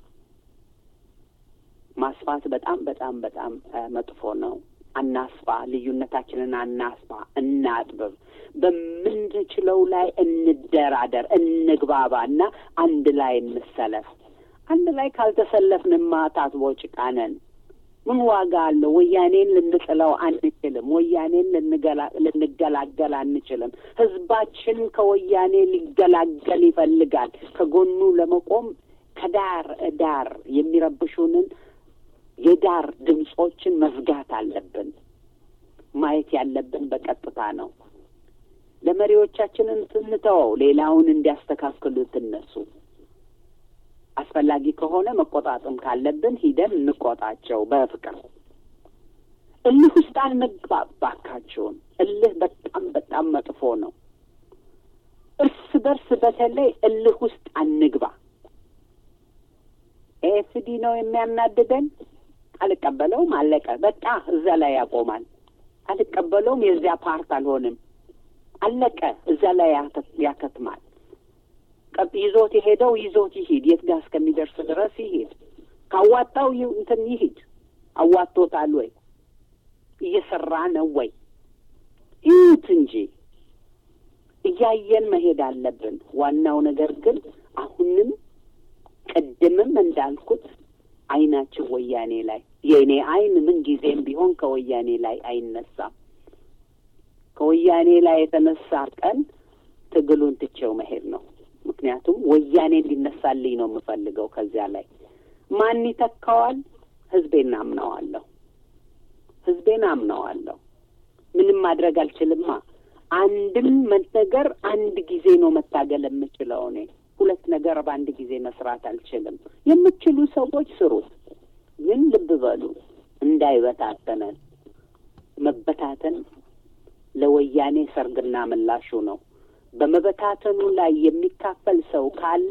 ማስፋት በጣም በጣም በጣም መጥፎ ነው። አናስፋ፣ ልዩነታችንን አናስፋ፣ እናጥብብ። በምንችለው ላይ እንደራደር፣ እንግባባ እና አንድ ላይ እንሰለፍ። አንድ ላይ ካልተሰለፍንማ ታጥቦ ጭቃ ነን። ምን ዋጋ አለው? ወያኔን ልንጥለው አንችልም። ወያኔን ልንገላገል አንችልም። ህዝባችን ከወያኔ ሊገላገል ይፈልጋል። ከጎኑ ለመቆም ከዳር ዳር የሚረብሹንን የዳር ድምጾችን መዝጋት አለብን። ማየት ያለብን በቀጥታ ነው። ለመሪዎቻችንን ስንተወው ሌላውን እንዲያስተካክሉት እነሱ አስፈላጊ ከሆነ መቆጣጥም ካለብን ሂደን እንቆጣቸው በፍቅር። እልህ ውስጥ አንግባ ባካችሁን። እልህ በጣም በጣም መጥፎ ነው። እርስ በርስ በተለይ እልህ ውስጥ አንግባ። ኤኤፍዲ ነው የሚያናድደን። አልቀበለውም፣ አለቀ በቃ እዛ ላይ ያቆማል። አልቀበለውም፣ የዚያ ፓርት አልሆንም፣ አለቀ እዛ ላይ ያከትማል። ቀጥ ይዞት የሄደው ይዞት ይሂድ፣ የት ጋር እስከሚደርስ ድረስ ይሂድ። ካዋጣው እንትን ይሂድ። አዋጥቶታል ወይ? እየሰራ ነው ወይ? ይዩት እንጂ እያየን መሄድ አለብን። ዋናው ነገር ግን አሁንም ቅድምም እንዳልኩት አይናችን ወያኔ ላይ የእኔ አይን ምን ጊዜም ቢሆን ከወያኔ ላይ አይነሳም። ከወያኔ ላይ የተነሳ ቀን ትግሉን ትቼው መሄድ ነው። ምክንያቱም ወያኔ እንዲነሳልኝ ነው የምፈልገው። ከዚያ ላይ ማን ይተካዋል? ህዝቤን አምነዋለሁ። ህዝቤን አምነዋለሁ። ምንም ማድረግ አልችልማ። አንድም ነገር አንድ ጊዜ ነው መታገል የምችለው እኔ ሁለት ነገር በአንድ ጊዜ መስራት አልችልም። የምችሉ ሰዎች ስሩት፣ ግን ልብ በሉ እንዳይበታተነን። መበታተን ለወያኔ ሰርግና ምላሹ ነው። በመበታተኑ ላይ የሚካፈል ሰው ካለ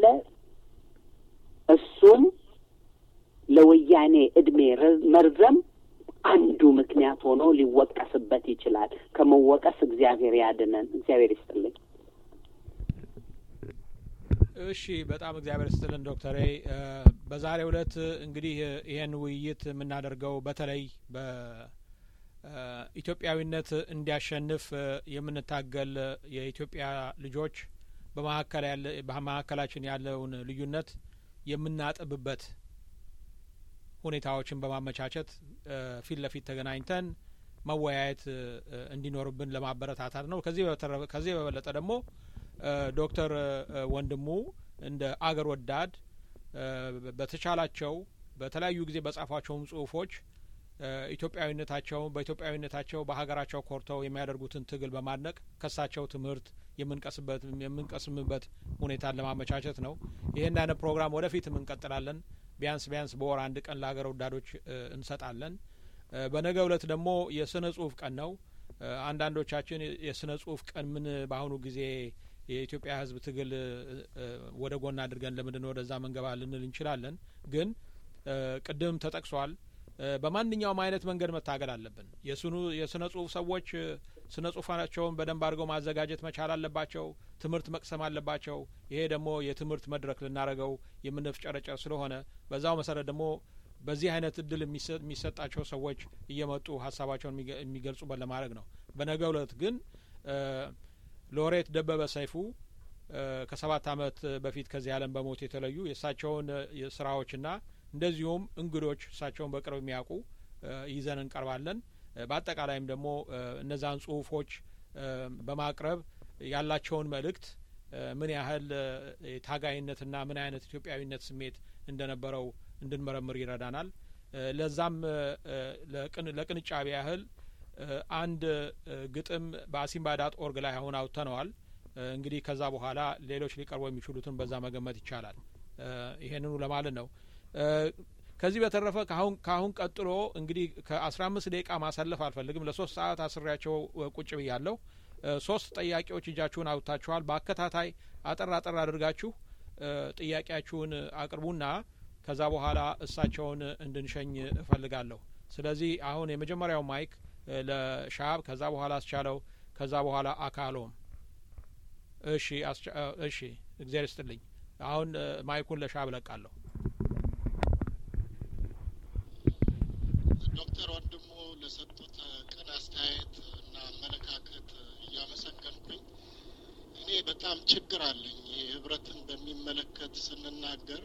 እሱም ለወያኔ እድሜ መርዘም አንዱ ምክንያት ሆኖ ሊወቀስበት ይችላል። ከመወቀስ እግዚአብሔር ያድነን። እግዚአብሔር ይስጥልኝ። እሺ በጣም እግዚአብሔር ስትልን ዶክተሬ በዛሬው ዕለት እንግዲህ ይህን ውይይት የምናደርገው በተለይ በኢትዮጵያዊነት እንዲያሸንፍ የምንታገል የኢትዮጵያ ልጆች በመካከላችን ያለውን ልዩነት የምናጥብበት ሁኔታዎችን በማመቻቸት ፊት ለፊት ተገናኝተን መወያየት እንዲኖርብን ለማበረታታት ነው። ከዚህ በበለጠ ደግሞ ዶክተር ወንድሙ እንደ አገር ወዳድ በተቻላቸው በተለያዩ ጊዜ በጻፏቸውም ጽሁፎች ኢትዮጵያዊነታቸውን በኢትዮጵያዊነታቸው በሀገራቸው ኮርተው የሚያደርጉትን ትግል በማድነቅ ከሳቸው ትምህርት የምንቀስበት የምንቀስምበት ሁኔታን ለማመቻቸት ነው። ይህን አይነት ፕሮግራም ወደፊትም እንቀጥላለን። ቢያንስ ቢያንስ በወር አንድ ቀን ለሀገር ወዳዶች እንሰጣለን። በነገ እለት ደግሞ የስነ ጽሁፍ ቀን ነው። አንዳንዶቻችን የስነ ጽሁፍ ቀን ምን በአሁኑ ጊዜ የኢትዮጵያ ሕዝብ ትግል ወደ ጎን አድርገን ለምንድን ነው ወደዛ መንገባ ልንል እንችላለን። ግን ቅድም ተጠቅሷል። በማንኛውም አይነት መንገድ መታገል አለብን። የስኑ የስነ ጽሁፍ ሰዎች ስነ ጽሁፋቸውን በደንብ አድርገው ማዘጋጀት መቻል አለባቸው። ትምህርት መቅሰም አለባቸው። ይሄ ደግሞ የትምህርት መድረክ ልናደርገው የምንፍጨረጨር ስለሆነ በዛው መሰረት ደግሞ በዚህ አይነት እድል የሚሰጣቸው ሰዎች እየመጡ ሀሳባቸውን የሚገልጹበት ለማድረግ ነው። በነገው እለት ግን ሎሬት ደበበ ሰይፉ ከሰባት አመት በፊት ከዚህ ዓለም በሞት የተለዩ የእሳቸውን ስራዎችና እንደዚሁም እንግዶች እሳቸውን በቅርብ የሚያውቁ ይዘን እንቀርባለን። በአጠቃላይም ደግሞ እነዛን ጽሁፎች በማቅረብ ያላቸውን መልእክት ምን ያህል ታጋይነትና ምን አይነት ኢትዮጵያዊነት ስሜት እንደነበረው እንድንመረምር ይረዳናል። ለዛም ለቅንጫቢ ያህል አንድ ግጥም በአሲምባ ዳት ኦርግ ላይ አሁን አውጥተነዋል። እንግዲህ ከዛ በኋላ ሌሎች ሊቀርቡ የሚችሉትን በዛ መገመት ይቻላል። ይሄንኑ ለማለት ነው። ከዚህ በተረፈ ካሁን ካሁን ቀጥሎ እንግዲህ ከአስራ አምስት ደቂቃ ማሳለፍ አልፈልግም። ለሶስት ሰዓት አስሬያቸው ቁጭ ብያለሁ። ሶስት ጥያቄዎች እጃችሁን አውጥታችኋል። በአከታታይ አጠር አጠር አድርጋችሁ ጥያቄያችሁን አቅርቡና ከዛ በኋላ እሳቸውን እንድንሸኝ እፈልጋለሁ። ስለዚህ አሁን የመጀመሪያው ማይክ ለሻብ፣ ከዛ በኋላ አስቻለው፣ ከዛ በኋላ አካሎም። እሺ እሺ፣ እግዚአብሔር ይስጥልኝ። አሁን ማይኩን ለሻብ እለቃለሁ። ዶክተር ወንድሙ ለሰጡት ቅን አስተያየት እና አመለካከት እያመሰገንኩኝ እኔ በጣም ችግር አለኝ። ህብረትን በሚመለከት ስንናገር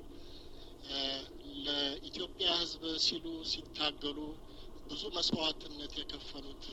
ለኢትዮጵያ ሕዝብ ሲሉ ሲታገሉ ብዙ መስዋዕትነት የከፈሉት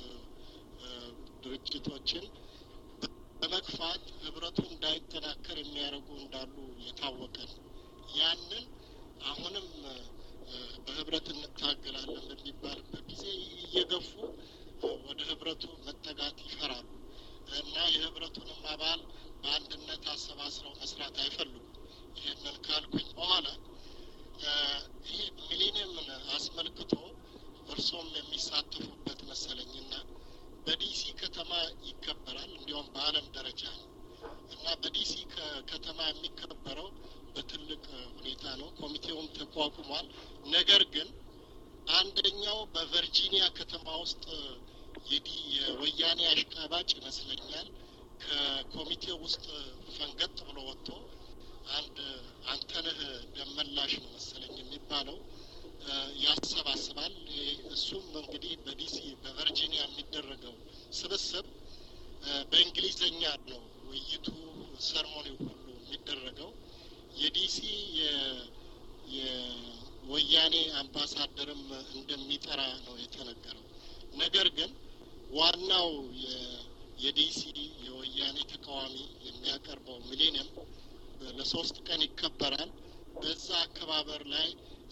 ድርጅቶችን በመግፋት ህብረቱ እንዳይጠናከር የሚያደርጉ እንዳሉ የታወቀ ነው። ያንን አሁንም በህብረት እንታገላለን በሚባልበት ጊዜ እየገፉ ወደ ህብረቱ መጠጋት ይፈራሉ እና የህብረቱንም አባል በአንድነት አሰባስረው መስራት አይፈልጉም። ይህንን ካልኩኝ በኋላ ይህ ሚሊኒየምን አስመልክቶ እርሶም የሚሳተፉበት መሰለኝና በዲሲ ከተማ ይከበራል። እንዲያውም በዓለም ደረጃ ነው እና በዲሲ ከተማ የሚከበረው በትልቅ ሁኔታ ነው። ኮሚቴውም ተቋቁሟል። ነገር ግን አንደኛው በቨርጂኒያ ከተማ ውስጥ የዲ የወያኔ አሽቃባጭ ይመስለኛል ከኮሚቴው ውስጥ ፈንገጥ ብሎ ወጥቶ አንድ አንተነህ ደመላሽ ነው መሰለኝ የሚባለው ያሰባስባል። እሱም እንግዲህ በዲሲ በቨርጂኒያ የሚደረገው ስብስብ በእንግሊዘኛ ነው ውይይቱ፣ ሰርሞኒው ሁሉ የሚደረገው የዲሲ የወያኔ አምባሳደርም እንደሚጠራ ነው የተነገረው። ነገር ግን ዋናው የዲሲ የወያኔ ተቃዋሚ የሚያቀርበው ሚሌኒየም ለሶስት ቀን ይከበራል። በዛ አከባበር ላይ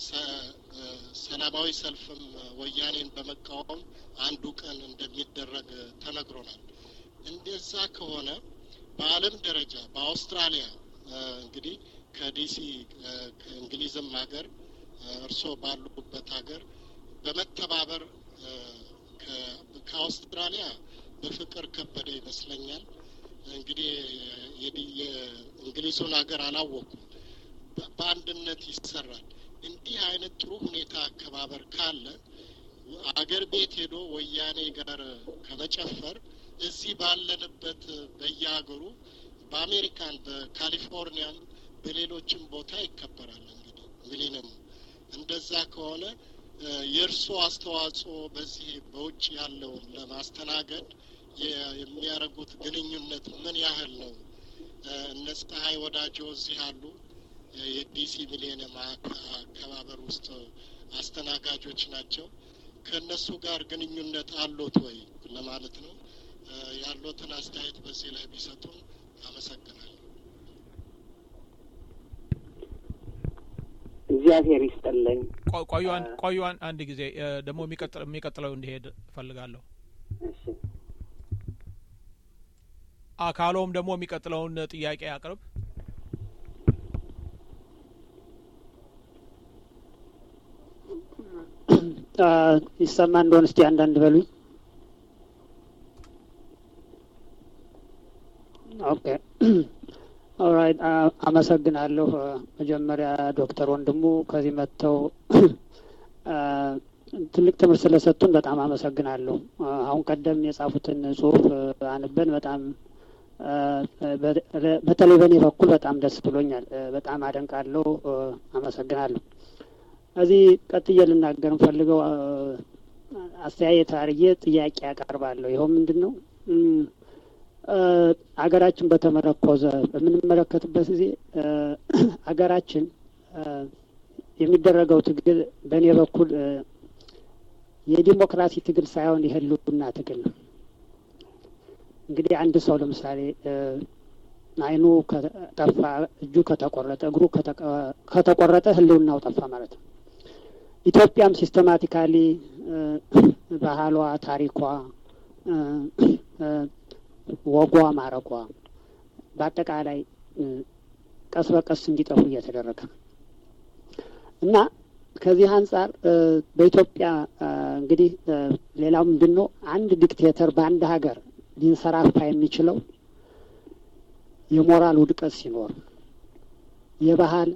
ሰላማዊ ሰልፍም ወያኔን በመቃወም አንዱ ቀን እንደሚደረግ ተነግሮናል። እንደዛ ከሆነ በዓለም ደረጃ በአውስትራሊያ እንግዲህ ከዲሲ ከእንግሊዝም ሀገር እርስዎ ባሉበት ሀገር በመተባበር ከአውስትራሊያ በፍቅር ከበደ ይመስለኛል። እንግዲህ የእንግሊዙን ሀገር አላወኩም። በአንድነት ይሰራል። እንዲህ አይነት ጥሩ ሁኔታ አከባበር ካለ አገር ቤት ሄዶ ወያኔ ጋር ከመጨፈር እዚህ ባለንበት በየሀገሩ በአሜሪካን በካሊፎርኒያም በሌሎችም ቦታ ይከበራል። እንግዲህ ሚሊኒየም እንደዛ ከሆነ የእርሶ አስተዋጽኦ በዚህ በውጭ ያለውን ለማስተናገድ የሚያደርጉት ግንኙነት ምን ያህል ነው? እነ ፀሐይ ወዳጆ እዚህ አሉ። የዲሲ ሚሊኒየም አከባበር ውስጥ አስተናጋጆች ናቸው። ከእነሱ ጋር ግንኙነት አሎት ወይ ለማለት ነው። ያሎትን አስተያየት በዚህ ላይ ቢሰጡን አመሰግናለሁ። እግዚአብሔር ይስጥልኝ። ቆዩን ቆዩን አንድ ጊዜ ደግሞ የሚቀጥለው እንዲሄድ እፈልጋለሁ። እሺ አካሎም ደግሞ የሚቀጥለውን ጥያቄ አቅርብ። ይሰማ እንደሆን እስቲ አንዳንድ በሉኝ። ኦኬ ኦራይት አመሰግናለሁ። መጀመሪያ ዶክተር ወንድሙ ከዚህ መጥተው ትልቅ ትምህርት ስለሰጡን በጣም አመሰግናለሁ። አሁን ቀደም የጻፉትን ጽሁፍ አንበን በጣም በተለይ በእኔ በኩል በጣም ደስ ብሎኛል። በጣም አደንቃለሁ። አመሰግናለሁ። እዚህ ቀጥዬ ልናገር ፈልገው አስተያየት አርዬ ጥያቄ ያቀርባለሁ። ይኸው ምንድን ነው አገራችን በተመረኮዘ በምንመለከትበት ጊዜ አገራችን የሚደረገው ትግል በእኔ በኩል የዲሞክራሲ ትግል ሳይሆን የህልውና ትግል ነው። እንግዲህ አንድ ሰው ለምሳሌ አይኑ ከጠፋ፣ እጁ ከተቆረጠ፣ እግሩ ከተቆረጠ ህልውናው ጠፋ ማለት ነው። ኢትዮጵያም ሲስተማቲካሊ ባህሏ፣ ታሪኳ፣ ወጓ፣ ማረጓ በአጠቃላይ ቀስ በቀስ እንዲጠፉ እየተደረገ ነው እና ከዚህ አንጻር በኢትዮጵያ እንግዲህ ሌላው ምንድን ነው አንድ ዲክቴተር በአንድ ሀገር ሊንሰራፋ የሚችለው የሞራል ውድቀት ሲኖር፣ የባህል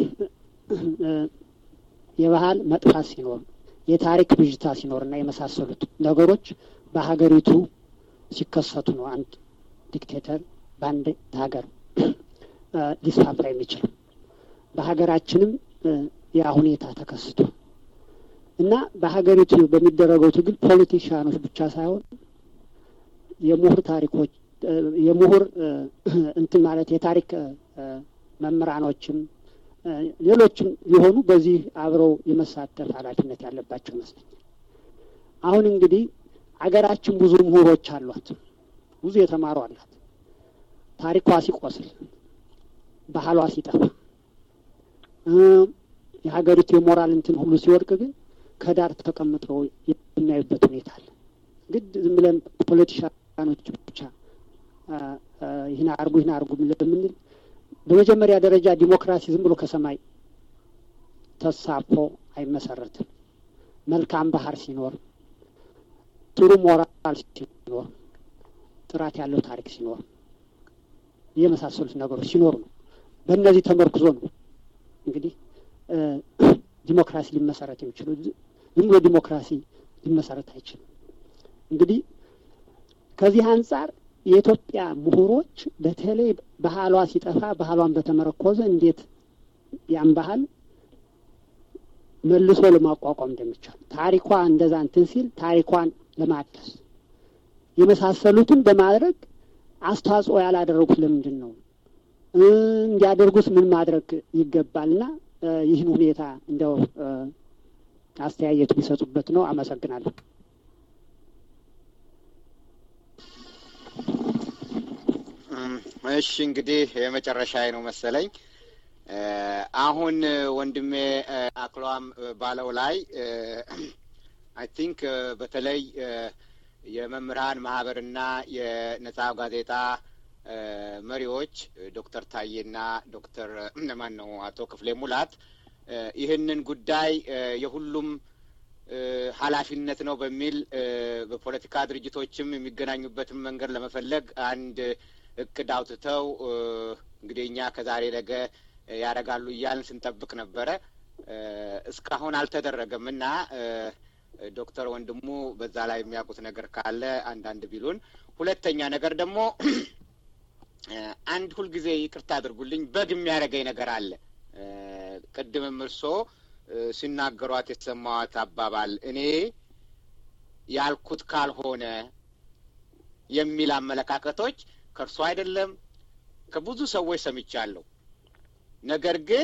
የባህል መጥፋት ሲኖር፣ የታሪክ ብዥታ ሲኖር እና የመሳሰሉት ነገሮች በሀገሪቱ ሲከሰቱ ነው አንድ ዲክቴተር በአንድ ሀገር ሊስፋፋ የሚችለው። በሀገራችንም ያ ሁኔታ ተከስቶ እና በሀገሪቱ በሚደረገው ትግል ፖለቲሽያኖች ብቻ ሳይሆን የምሁር ታሪኮች የምሁር እንትን ማለት የታሪክ መምህራኖችም ሌሎችም ሊሆኑ በዚህ አብረው የመሳተፍ ኃላፊነት ያለባቸው ይመስለኛል። አሁን እንግዲህ አገራችን ብዙ ምሁሮች አሏት፣ ብዙ የተማሩ አላት። ታሪኳ ሲቆስል፣ ባህሏ ሲጠፋ፣ የሀገሪቱ የሞራል እንትን ሁሉ ሲወድቅ ግን ከዳር ተቀምጠው የሚያዩበት ሁኔታ አለ። ግድ ዝም ብለን ፖለቲሻኖች ብቻ ይህን አርጉ ይህን አርጉ ለምንል በመጀመሪያ ደረጃ ዲሞክራሲ ዝም ብሎ ከሰማይ ተሳፎ አይመሰረትም። መልካም ባህር ሲኖር፣ ጥሩ ሞራል ሲኖር፣ ጥራት ያለው ታሪክ ሲኖር፣ የመሳሰሉት ነገሮች ሲኖሩ ነው። በእነዚህ ተመርኩዞ ነው እንግዲህ ዲሞክራሲ ሊመሰረት የሚችሉ። ዝም ብሎ ዲሞክራሲ ሊመሰረት አይችልም። እንግዲህ ከዚህ አንጻር የኢትዮጵያ ምሁሮች በተለይ ባህሏ ሲጠፋ ባህሏን በተመረኮዘ እንዴት ያን ባህል መልሶ ለማቋቋም እንደሚቻል ታሪኳ እንደዛ እንትን ሲል ታሪኳን ለማደስ የመሳሰሉትን በማድረግ አስተዋጽኦ ያላደረጉት ለምንድን ነው? እንዲያደርጉት ምን ማድረግ ይገባልና ይህን ሁኔታ እንደው አስተያየት ቢሰጡበት ነው። አመሰግናለሁ። እሺ እንግዲህ የመጨረሻ ነው መሰለኝ። አሁን ወንድሜ አክሏም ባለው ላይ አይ ቲንክ በተለይ የመምህራን ማህበርና የነጻ ጋዜጣ መሪዎች ዶክተር ታዬና ዶክተር ማን ነው አቶ ክፍሌ ሙላት ይህንን ጉዳይ የሁሉም ኃላፊነት ነው በሚል በፖለቲካ ድርጅቶችም የሚገናኙበትን መንገድ ለመፈለግ አንድ እቅድ አውጥተው እንግዲህ እኛ ከዛሬ ነገ ያደርጋሉ እያልን ስንጠብቅ ነበረ። እስካሁን አልተደረገም እና ዶክተር ወንድሙ በዛ ላይ የሚያውቁት ነገር ካለ አንዳንድ ቢሉን። ሁለተኛ ነገር ደግሞ አንድ ሁልጊዜ ይቅርታ አድርጉልኝ በግ የሚያደርገኝ ነገር አለ። ቅድምም እርሶ ሲናገሯት የሰማዋት አባባል እኔ ያልኩት ካልሆነ የሚል አመለካከቶች ከእርሶ አይደለም ከብዙ ሰዎች ሰምቻለሁ። ነገር ግን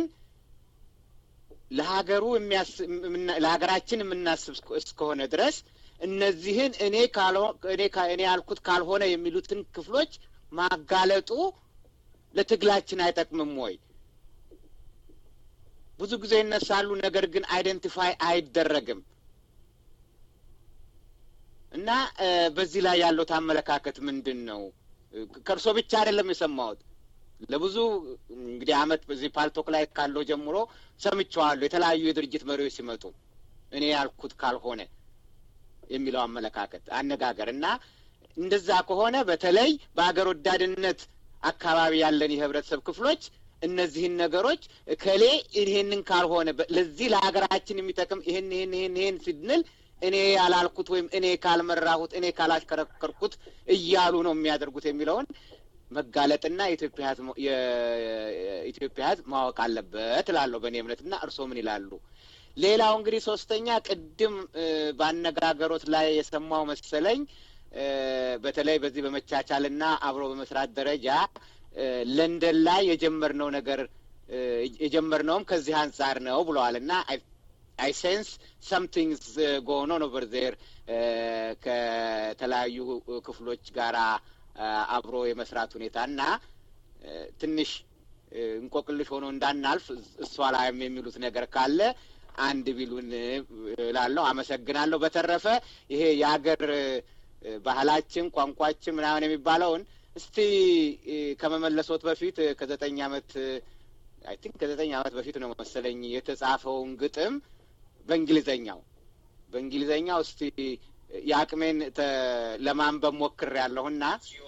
ለሀገሩ ለሀገራችን የምናስብ እስከሆነ ድረስ እነዚህን እኔ እኔ ያልኩት ካልሆነ የሚሉትን ክፍሎች ማጋለጡ ለትግላችን አይጠቅምም ወይ? ብዙ ጊዜ ይነሳሉ፣ ነገር ግን አይደንቲፋይ አይደረግም እና በዚህ ላይ ያለው አመለካከት ምንድን ነው? ከእርሶ ብቻ አይደለም የሰማሁት ለብዙ እንግዲህ አመት በዚህ ፓልቶክ ላይ ካለው ጀምሮ ሰምቼዋለሁ። የተለያዩ የድርጅት መሪዎች ሲመጡ እኔ ያልኩት ካልሆነ የሚለው አመለካከት አነጋገር እና እንደዛ ከሆነ በተለይ በሀገር ወዳድነት አካባቢ ያለን የህብረተሰብ ክፍሎች እነዚህን ነገሮች እከሌ ይሄንን ካልሆነ ለዚህ ለሀገራችን የሚጠቅም ይሄን ይሄን ይሄን ይሄን ስንል እኔ ያላልኩት ወይም እኔ ካልመራሁት እኔ ካላሽከረከርኩት እያሉ ነው የሚያደርጉት የሚለውን መጋለጥና የኢትዮጵያ ህዝብ የኢትዮጵያ ህዝብ ማወቅ አለበት እላለሁ በእኔ እምነትና እርስዎ ምን ይላሉ? ሌላው እንግዲህ ሶስተኛ ቅድም በአነጋገሮት ላይ የሰማው መሰለኝ በተለይ በዚህ በመቻቻልና አብሮ በመስራት ደረጃ ለንደን ላይ የጀመርነው ነገር የጀመርነውም ከዚህ አንጻር ነው ብለዋል እና አይ ሴንስ ሰምቲንግስ ጎኖ ኦቨር ዜር ከተለያዩ ክፍሎች ጋራ አብሮ የመስራት ሁኔታ እና ትንሽ እንቆቅልሽ ሆኖ እንዳናልፍ እሷ ላይም የሚሉት ነገር ካለ አንድ ቢሉን እላለሁ። አመሰግናለሁ። በተረፈ ይሄ የሀገር ባህላችን፣ ቋንቋችን ምናምን የሚባለውን እስቲ ከመመለሶት በፊት ከዘጠኝ አመት አይ ቲንክ ከዘጠኝ አመት በፊት ነው መሰለኝ የተጻፈውን ግጥም በእንግሊዘኛው በእንግሊዘኛው እስቲ የአቅሜን ለማንበብ ሞክር ያለሁና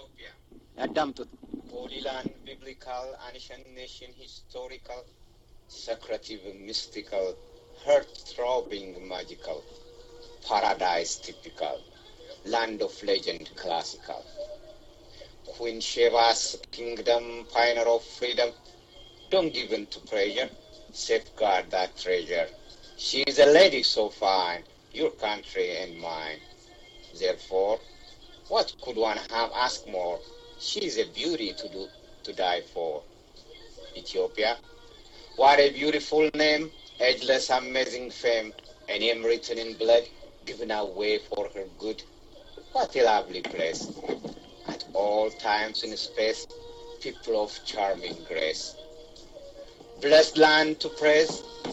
ያዳምጡት። ሆሊላንድ ቢብሊካል አንሸንት ኔሽን ሂስቶሪካል ሰክሬቲቭ ሚስቲካል heart throbbing magical paradise typical land of legend classical Queen Sheba's kingdom pioneer of freedom don't give in to pressure safeguard that treasure she is a lady so fine your country and mine therefore what could one have asked more she is a beauty to do to die for Ethiopia what a beautiful name ageless, amazing fame, a name written in blood, given away for her good. What a lovely place! At all times in space, people of charming grace. Blessed land to praise,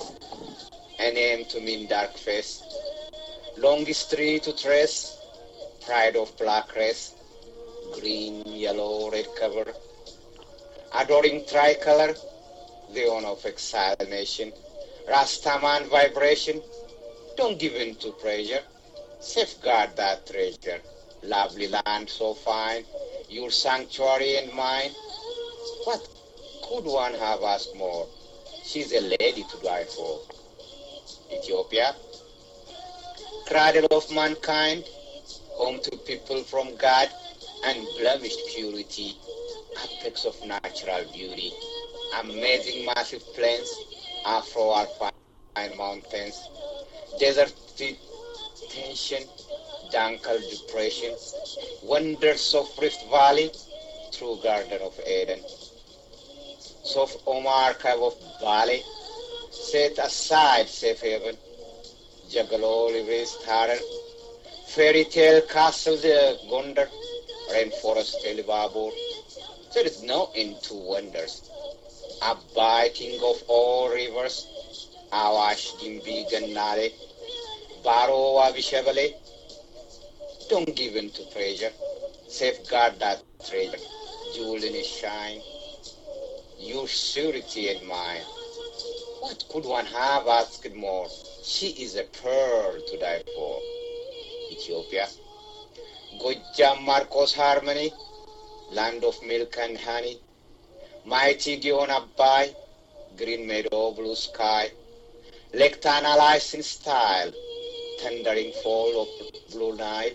a name to mean dark face, long history to trace, pride of black race, green, yellow, red cover, adoring tricolor, the honor of exiled nation. Rastaman vibration. Don't give in to pressure. Safeguard that treasure. Lovely land so fine, your sanctuary and mine. What could one have asked more? She's a lady to die for. Ethiopia, cradle of mankind, home to people from God, unblemished purity, apex of natural beauty, amazing massive plains, Afro-alpine mountains, desert tension, Dankal depression, wonders of Rift Valley, true Garden of Eden. Soft Omar Cave of Valley, set aside safe haven, Jagalol erased Harar, fairy tale castle the Gondar, rainforest Elibabur. There is no end to wonders. Abbai, king of all rivers, Awash, Gimbi, Gannale, Baro, Abishabale. Don't give in to treasure. Safeguard that treasure. Jewel in its shine. Your surety and mine. What could one have asked more? She is a pearl to die for. Ethiopia. Gojam Marcos Harmony, land of milk and honey. Mighty Gion Abai, green meadow, blue sky. Lake Tana lies in style, thundering fall of blue Nile.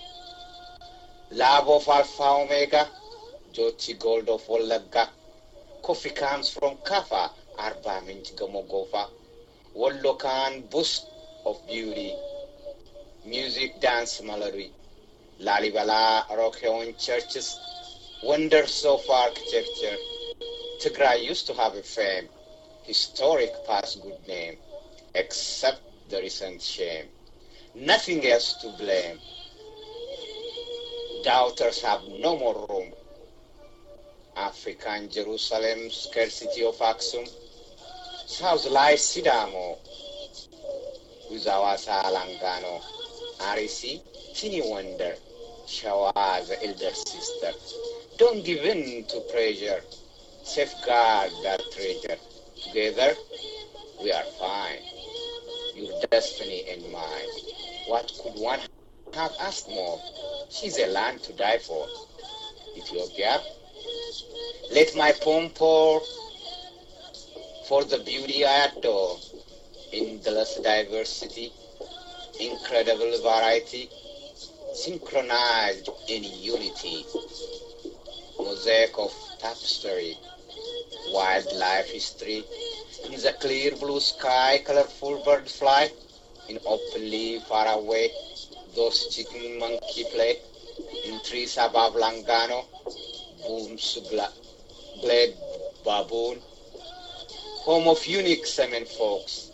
Love of Alpha Omega, Joti gold of Wallagga. Coffee comes from Kafa, Arba Minch Gamogofa. Wallokan boost of beauty. Music, dance, melody. Lalibala, Rokeon churches. Wonders of architecture. Tigray used to have a fame, historic past good name, except the recent shame. Nothing else to blame. Doubters have no more room. African Jerusalem, scarcity of Aksum. South lies Sidamo, with Awasa Langano, Arisi, teeny wonder, Shawa the elder sister. Don't give in to pressure. Safeguard that treasure. Together, we are fine. Your destiny and mine. What could one have asked more? She's a land to die for. Ethiopia, let my poem pour for the beauty I adore. Endless diversity, incredible variety, synchronized in unity. Mosaic of tapestry, wildlife history, in the clear blue sky, colorful bird fly, in open leaf far away, those chicken monkey play, in trees above Langano, booms gla- glad baboon, home of unique semen folks,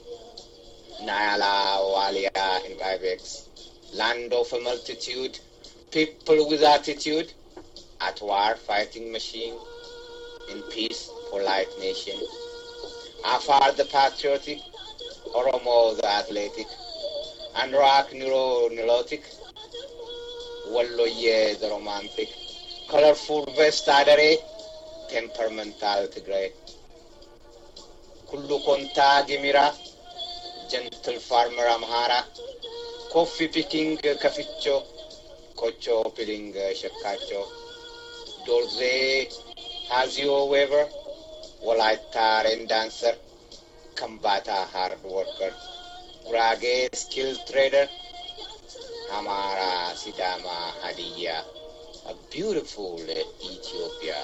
Nyala, Walia, and Ibex, land of a multitude, people with attitude, at war fighting machine, in peace polite nation. Afar the patriotic, Oromo the athletic, and Rock neuro neurotic, Walloye the romantic, colorful vest adere, temperamental Tigray. Kullu konta gimira, gentle farmer Amhara, coffee picking kaficho, kocho peeling shakacho, Dorze Hazio Weaver, Walaita rain dancer, Kambata hard worker, Gurage skilled trader, Hamara Sidama Hadiya, a beautiful Ethiopia.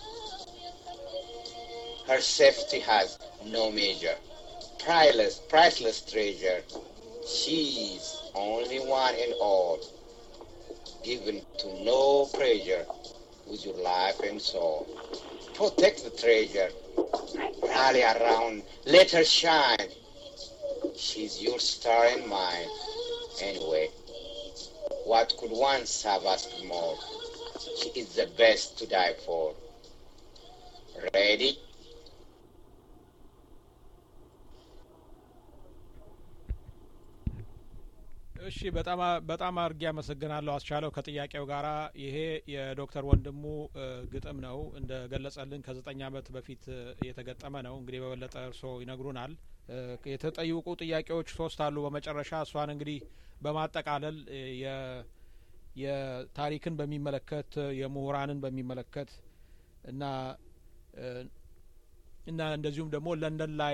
Her safety has no measure, priceless, priceless treasure. She's only one in all, given to no pressure with your life and soul. Protect the treasure. Rally around. Let her shine. She's your star and mine. Anyway, what could once have asked more? She is the best to die for. Ready? እሺ በጣም በጣም አድርጌ አመሰግናለሁ አስቻለው ከጥያቄው ጋራ ይሄ የዶክተር ወንድሙ ግጥም ነው እንደ ገለጸልን ከዘጠኝ አመት በፊት የተገጠመ ነው እንግዲህ በበለጠ እርስዎ ይነግሩናል የተጠየቁ ጥያቄዎች ሶስት አሉ በመጨረሻ እሷን እንግዲህ በማጠቃለል የ የታሪክን በሚመለከት የምሁራንን በሚመለከት እና እና እንደዚሁም ደግሞ ለንደን ላይ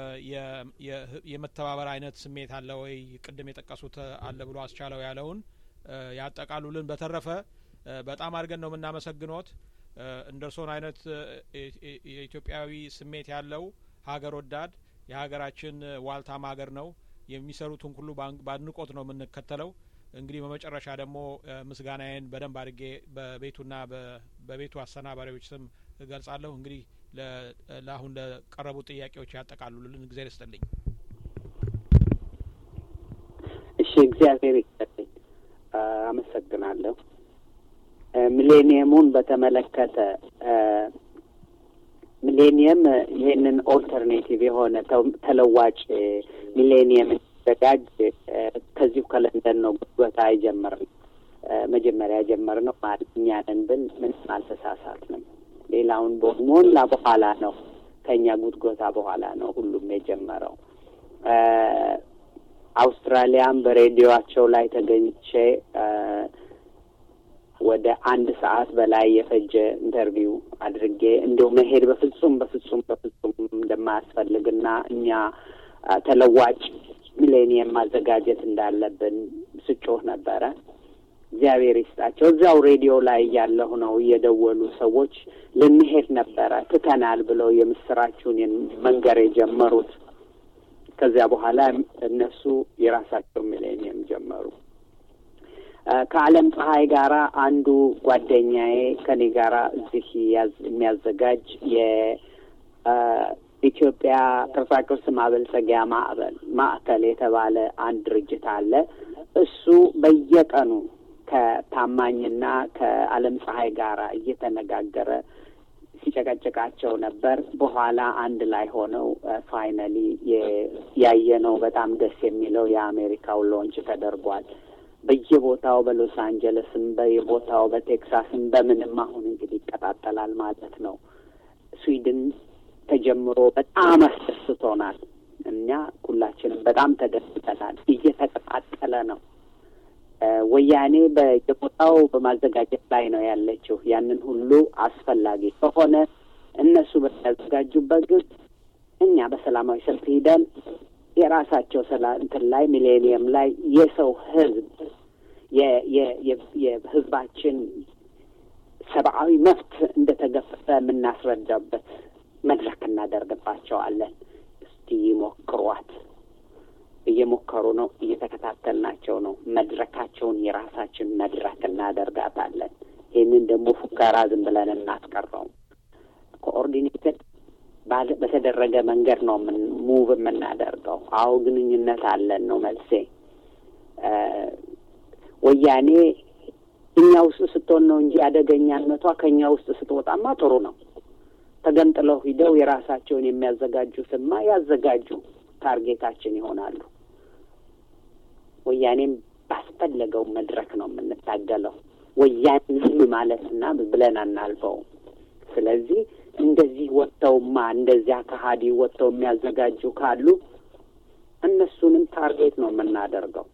የመተባበር አይነት ስሜት አለ ወይ ቅድም የጠቀሱት አለ ብሎ አስቻለው ያለውን ያጠቃሉልን። በተረፈ በጣም አድርገን ነው የምናመሰግኖት። እንደ እርሶን አይነት የኢትዮጵያዊ ስሜት ያለው ሀገር ወዳድ የሀገራችን ዋልታም ሀገር ነው። የሚሰሩትን ሁሉ በአድናቆት ነው የምንከተለው። እንግዲህ በመጨረሻ ደግሞ ምስጋናዬን በደንብ አድርጌ በቤቱና በቤቱ አሰናባሪዎች ስም እገልጻለሁ። እንግዲህ ለአሁን ለቀረቡ ጥያቄዎች ያጠቃልሉልን ጊዜ ልስጥልኝ። እሺ፣ እግዚአብሔር ይስጥልኝ። አመሰግናለሁ። ሚሌኒየሙን በተመለከተ ሚሌኒየም ይህንን ኦልተርኔቲቭ የሆነ ተለዋጭ ሚሌኒየም ሲዘጋጅ ከዚሁ ከለንደን ነው ጉትጎታ የጀመርነው። መጀመሪያ የጀመርነው እኛ ነን ብል ምንም አልተሳሳትንም። ሌላውን ሞላ በኋላ ነው ከእኛ ጉትጎታ በኋላ ነው ሁሉም የጀመረው። አውስትራሊያም በሬዲዮቸው ላይ ተገኝቼ ወደ አንድ ሰዓት በላይ የፈጀ ኢንተርቪው አድርጌ እንዲሁ መሄድ በፍጹም በፍጹም በፍጹም እንደማያስፈልግና እኛ ተለዋጭ ሚሌኒየም ማዘጋጀት እንዳለብን ስጮህ ነበረ። እግዚአብሔር ይስጣቸው። እዚያው ሬዲዮ ላይ እያለሁ ነው እየደወሉ ሰዎች ልንሄድ ነበረ ትተናል ብለው የምስራችሁን መንገር የጀመሩት። ከዚያ በኋላ እነሱ የራሳቸው ሚሌኒየም ጀመሩ። ከዓለም ፀሐይ ጋራ አንዱ ጓደኛዬ ከኔ ጋራ እዚህ የሚያዘጋጅ የኢትዮጵያ ቅርጻቅርስ ማበልጸጊያ ማዕበል ማዕከል የተባለ አንድ ድርጅት አለ። እሱ በየቀኑ ከታማኝና ከዓለም ፀሐይ ጋራ እየተነጋገረ ሲጨቀጭቃቸው ነበር። በኋላ አንድ ላይ ሆነው ፋይናሊ ያየነው በጣም ደስ የሚለው የአሜሪካው ሎንች ተደርጓል። በየቦታው በሎስ አንጀለስም በየቦታው በቴክሳስም በምንም አሁን እንግዲህ ይቀጣጠላል ማለት ነው። ስዊድን ተጀምሮ በጣም አስደስቶናል። እኛ ሁላችንም በጣም ተደስተናል። እየተቀጣጠለ ነው። ወያኔ በየቦታው በማዘጋጀት ላይ ነው ያለችው። ያንን ሁሉ አስፈላጊ ከሆነ እነሱ በሚያዘጋጁበት ግን እኛ በሰላማዊ ሰልፍ ሂደን የራሳቸው ሰላ እንትን ላይ ሚሌኒየም ላይ የሰው ህዝብ የህዝባችን ሰብአዊ መብት እንደተገፈፈ የምናስረዳበት መድረክ እናደርግባቸዋለን። እስቲ ይሞክሯት። እየሞከሩ ነው። እየተከታተልናቸው ነው። መድረካቸውን የራሳችን መድረክ እናደርጋታለን። ይህንን ደግሞ ፉከራ ዝም ብለን እናስቀረውም። ኮኦርዲኔትድ በተደረገ መንገድ ነው ምን ሙቭ የምናደርገው። አዎ ግንኙነት አለን ነው መልሴ። ወያኔ እኛ ውስጥ ስትሆን ነው እንጂ አደገኛነቷ ከእኛ ውስጥ ስትወጣማ ጥሩ ነው። ተገንጥለው ሂደው የራሳቸውን የሚያዘጋጁትማ ያዘጋጁ፣ ታርጌታችን ይሆናሉ። ወያኔም ባስፈለገው መድረክ ነው የምንታገለው። ወያኔ ዝም ማለትና ብለን አናልፈውም። ስለዚህ እንደዚህ ወጥተውማ እንደዚያ ከሀዲ ወጥተው የሚያዘጋጁ ካሉ እነሱንም ታርጌት ነው የምናደርገው።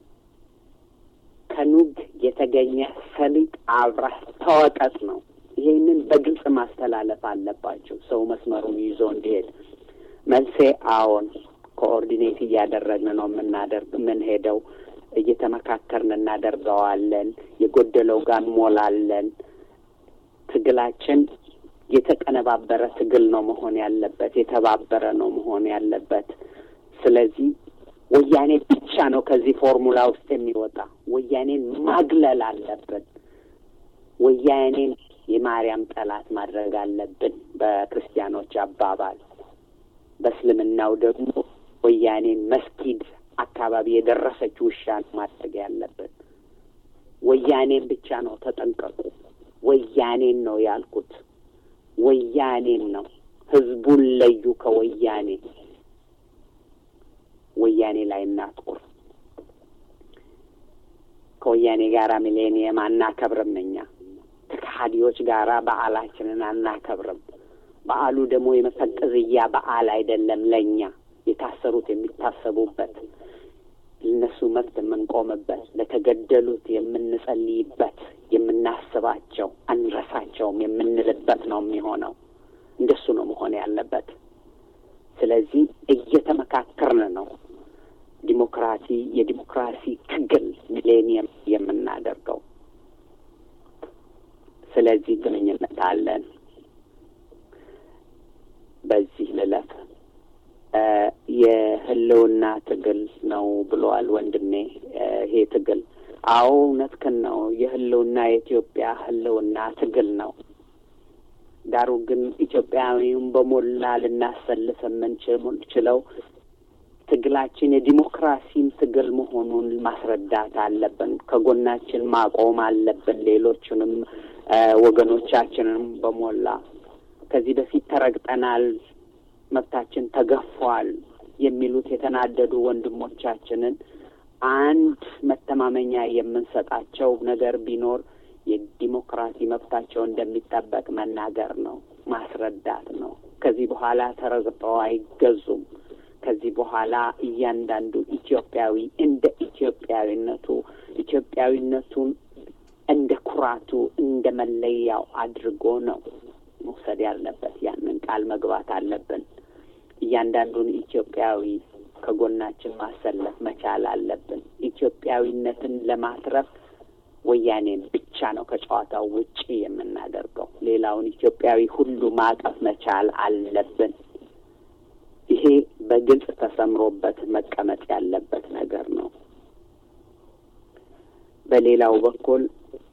ከኑግ የተገኘ ሰሊጥ አብረህ ተወቀጥ ነው። ይሄንን በግልጽ ማስተላለፍ አለባቸው፣ ሰው መስመሩን ይዞ እንዲሄድ። መልሴ አዎን፣ ኮኦርዲኔት እያደረግን ነው የምናደርግ የምንሄደው። እየተመካከርን እናደርገዋለን። የጎደለው ጋር እንሞላለን። ትግላችን የተቀነባበረ ትግል ነው መሆን ያለበት፣ የተባበረ ነው መሆን ያለበት። ስለዚህ ወያኔ ብቻ ነው ከዚህ ፎርሙላ ውስጥ የሚወጣ። ወያኔን ማግለል አለብን። ወያኔን የማርያም ጠላት ማድረግ አለብን በክርስቲያኖች አባባል። በእስልምናው ደግሞ ወያኔን መስጊድ አካባቢ የደረሰች ውሻ ማድረግ ያለብን። ወያኔን ብቻ ነው ተጠንቀቁ። ወያኔን ነው ያልኩት። ወያኔን ነው። ህዝቡን ለዩ ከወያኔ። ወያኔ ላይ እናትኩር። ከወያኔ ጋራ ሚሌኒየም አናከብርም። እኛ ከሀዲዎች ጋራ በዓላችንን አናከብርም። በዓሉ ደግሞ የመፈቀዝያ በዓል አይደለም። ለእኛ የታሰሩት የሚታሰቡበት፣ ለነሱ መብት የምንቆምበት፣ ለተገደሉት የምንጸልይበት፣ የምናስባቸው አንረሳቸውም የምንልበት ነው የሚሆነው። እንደሱ ነው መሆን ያለበት። ስለዚህ እየተመካከርን ነው ዲሞክራሲ የዲሞክራሲ ትግል ሚሌኒየም የምናደርገው። ስለዚህ ግንኙነት አለን። በዚህ ልለፍ። የህልውና ትግል ነው ብለዋል ወንድሜ። ይሄ ትግል አዎ እውነትህን ነው። የህልውና የኢትዮጵያ ህልውና ትግል ነው። ዳሩ ግን ኢትዮጵያዊውን በሞላ ልናሰልፍ የምንችለው ትግላችን የዲሞክራሲም ትግል መሆኑን ማስረዳት አለብን። ከጎናችን ማቆም አለብን። ሌሎቹንም ወገኖቻችንም በሞላ ከዚህ በፊት ተረግጠናል፣ መብታችን ተገፏል የሚሉት የተናደዱ ወንድሞቻችንን አንድ መተማመኛ የምንሰጣቸው ነገር ቢኖር የዲሞክራሲ መብታቸው እንደሚጠበቅ መናገር ነው፣ ማስረዳት ነው። ከዚህ በኋላ ተረግጠው አይገዙም። ከዚህ በኋላ እያንዳንዱ ኢትዮጵያዊ እንደ ኢትዮጵያዊነቱ ኢትዮጵያዊነቱን እንደ ኩራቱ እንደ መለያው አድርጎ ነው መውሰድ ያለበት። ያንን ቃል መግባት አለብን። እያንዳንዱን ኢትዮጵያዊ ከጎናችን ማሰለፍ መቻል አለብን። ኢትዮጵያዊነትን ለማትረፍ ወያኔን ብቻ ነው ከጨዋታው ውጪ የምናደርገው። ሌላውን ኢትዮጵያዊ ሁሉ ማቀፍ መቻል አለብን። ይሄ በግልጽ ተሰምሮበት መቀመጥ ያለበት ነገር ነው። በሌላው በኩል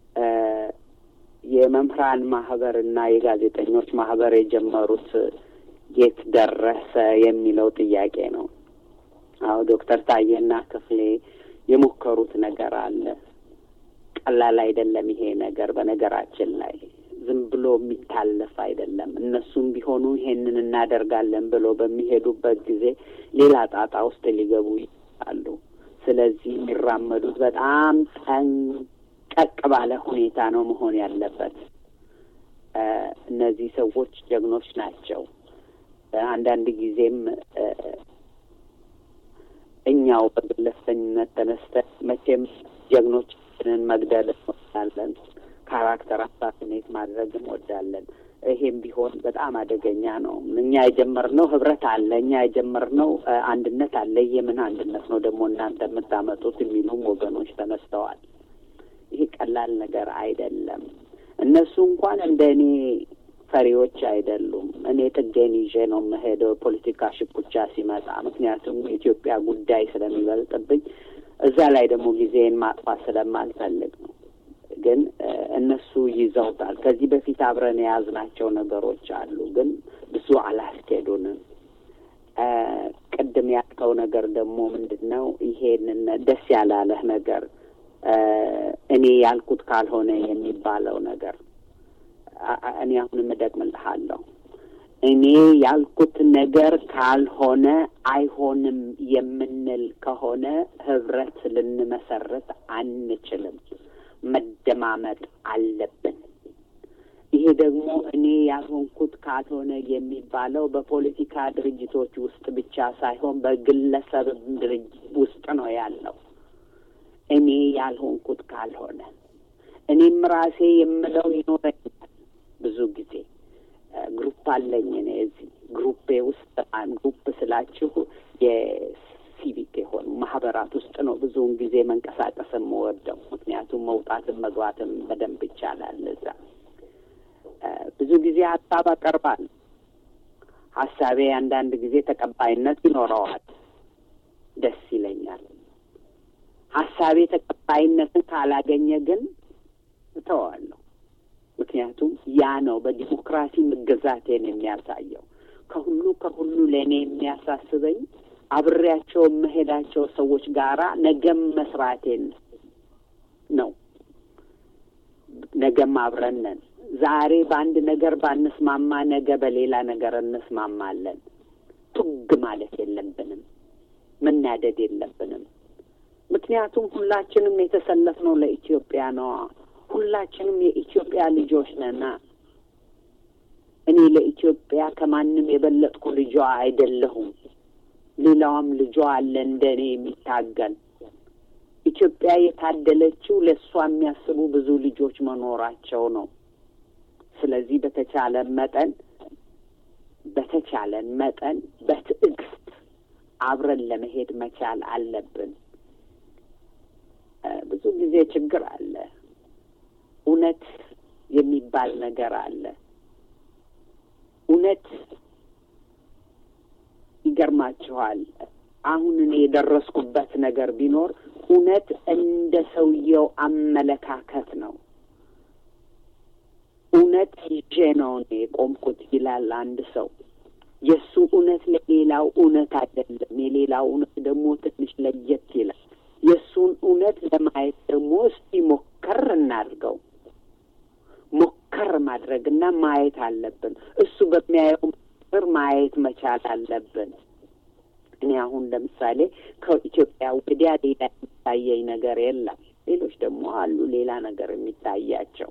የመምህራን ማህበር እና የጋዜጠኞች ማህበር የጀመሩት የት ደረሰ የሚለው ጥያቄ ነው። አዎ ዶክተር ታዬና ክፍሌ የሞከሩት ነገር አለ። ቀላል አይደለም ይሄ ነገር። በነገራችን ላይ ዝም ብሎ የሚታለፍ አይደለም። እነሱም ቢሆኑ ይሄንን እናደርጋለን ብሎ በሚሄዱበት ጊዜ ሌላ ጣጣ ውስጥ ሊገቡ ይችላሉ። ስለዚህ የሚራመዱት በጣም ጠንቀቅ ባለ ሁኔታ ነው መሆን ያለበት። እነዚህ ሰዎች ጀግኖች ናቸው። አንዳንድ ጊዜም እኛው በግለሰኝነት ተነስተን መቼም ጀግኖቻችንን መግደል እንወዳለን፣ ካራክተር አሳሲኔት ማድረግ እንወዳለን። ይሄም ቢሆን በጣም አደገኛ ነው። እኛ የጀመርነው ህብረት አለ፣ እኛ የጀመርነው አንድነት አለ። የምን አንድነት ነው ደግሞ እናንተ የምታመጡት የሚሉም ወገኖች ተነስተዋል። ይሄ ቀላል ነገር አይደለም። እነሱ እንኳን እንደ እኔ ፈሪዎች አይደሉም። እኔ ጥጌን ይዤ ነው የምሄደው ፖለቲካ ሽኩቻ ሲመጣ፣ ምክንያቱም የኢትዮጵያ ጉዳይ ስለሚበልጥብኝ እዛ ላይ ደግሞ ጊዜን ማጥፋት ስለማልፈልግ ነው። ግን እነሱ ይዘውታል። ከዚህ በፊት አብረን የያዝናቸው ነገሮች አሉ፣ ግን ብዙ አላስኬዱንም። ቅድም ያልከው ነገር ደግሞ ምንድን ነው? ይሄንን ደስ ያላለህ ነገር እኔ ያልኩት ካልሆነ የሚባለው ነገር እኔ አሁንም እደግምልሃለሁ። እኔ ያልኩት ነገር ካልሆነ አይሆንም የምንል ከሆነ ህብረት ልንመሰረት አንችልም። መደማመጥ አለብን። ይሄ ደግሞ እኔ ያልሆንኩት ካልሆነ የሚባለው በፖለቲካ ድርጅቶች ውስጥ ብቻ ሳይሆን በግለሰብ ድርጅት ውስጥ ነው ያለው። እኔ ያልሆንኩት ካልሆነ እኔም ራሴ የምለው ይኖረኛል። ብዙ ጊዜ ግሩፕ አለኝ እኔ እዚህ ግሩፔ ውስጥ ግሩፕ ስላችሁ የሲቪክ የሆኑ ማህበራት ውስጥ ነው ብዙውን ጊዜ መንቀሳቀስ የምወደው። ምክንያቱም መውጣትም መግባትም በደንብ ይቻላል እዛ። ብዙ ጊዜ ሀሳብ አቀርባለሁ። ሀሳቤ አንዳንድ ጊዜ ተቀባይነት ይኖረዋል፣ ደስ ይለኛል። ሀሳቤ ተቀባይነትን ካላገኘ ግን እተዋለሁ። ምክንያቱም ያ ነው በዲሞክራሲ መገዛቴን የሚያሳየው። ከሁሉ ከሁሉ ለእኔ የሚያሳስበኝ አብሬያቸው የምሄዳቸው ሰዎች ጋራ ነገም መስራቴን ነው። ነገም አብረን ነን። ዛሬ በአንድ ነገር ባንስማማ ነገ በሌላ ነገር እንስማማለን። ቱግ ማለት የለብንም፣ መናደድ የለብንም። ምክንያቱም ሁላችንም የተሰለፍነው ለኢትዮጵያ ነዋ። ሁላችንም የኢትዮጵያ ልጆች ነና። እኔ ለኢትዮጵያ ከማንም የበለጥኩ ልጇ አይደለሁም። ሌላዋም ልጇ አለ እንደ እኔ የሚታገል። ኢትዮጵያ የታደለችው ለእሷ የሚያስቡ ብዙ ልጆች መኖራቸው ነው። ስለዚህ በተቻለን መጠን በተቻለን መጠን በትዕግስት አብረን ለመሄድ መቻል አለብን። ብዙ ጊዜ ችግር አለ። እውነት የሚባል ነገር አለ። እውነት ይገርማችኋል። አሁን እኔ የደረስኩበት ነገር ቢኖር እውነት እንደ ሰውየው አመለካከት ነው። እውነት ይዤ ነው እኔ የቆምኩት ይላል አንድ ሰው። የእሱ እውነት ለሌላው እውነት አይደለም። የሌላው እውነት ደግሞ ትንሽ ለየት ይላል። የእሱን እውነት ለማየት ደግሞ እስቲ ሞከር እናድርገው። ሞከር ማድረግና ማየት አለብን። እሱ በሚያየው ምር ማየት መቻል አለብን። እኔ አሁን ለምሳሌ ከኢትዮጵያ ወዲያ ሌላ የሚታየኝ ነገር የለም። ሌሎች ደግሞ አሉ ሌላ ነገር የሚታያቸው።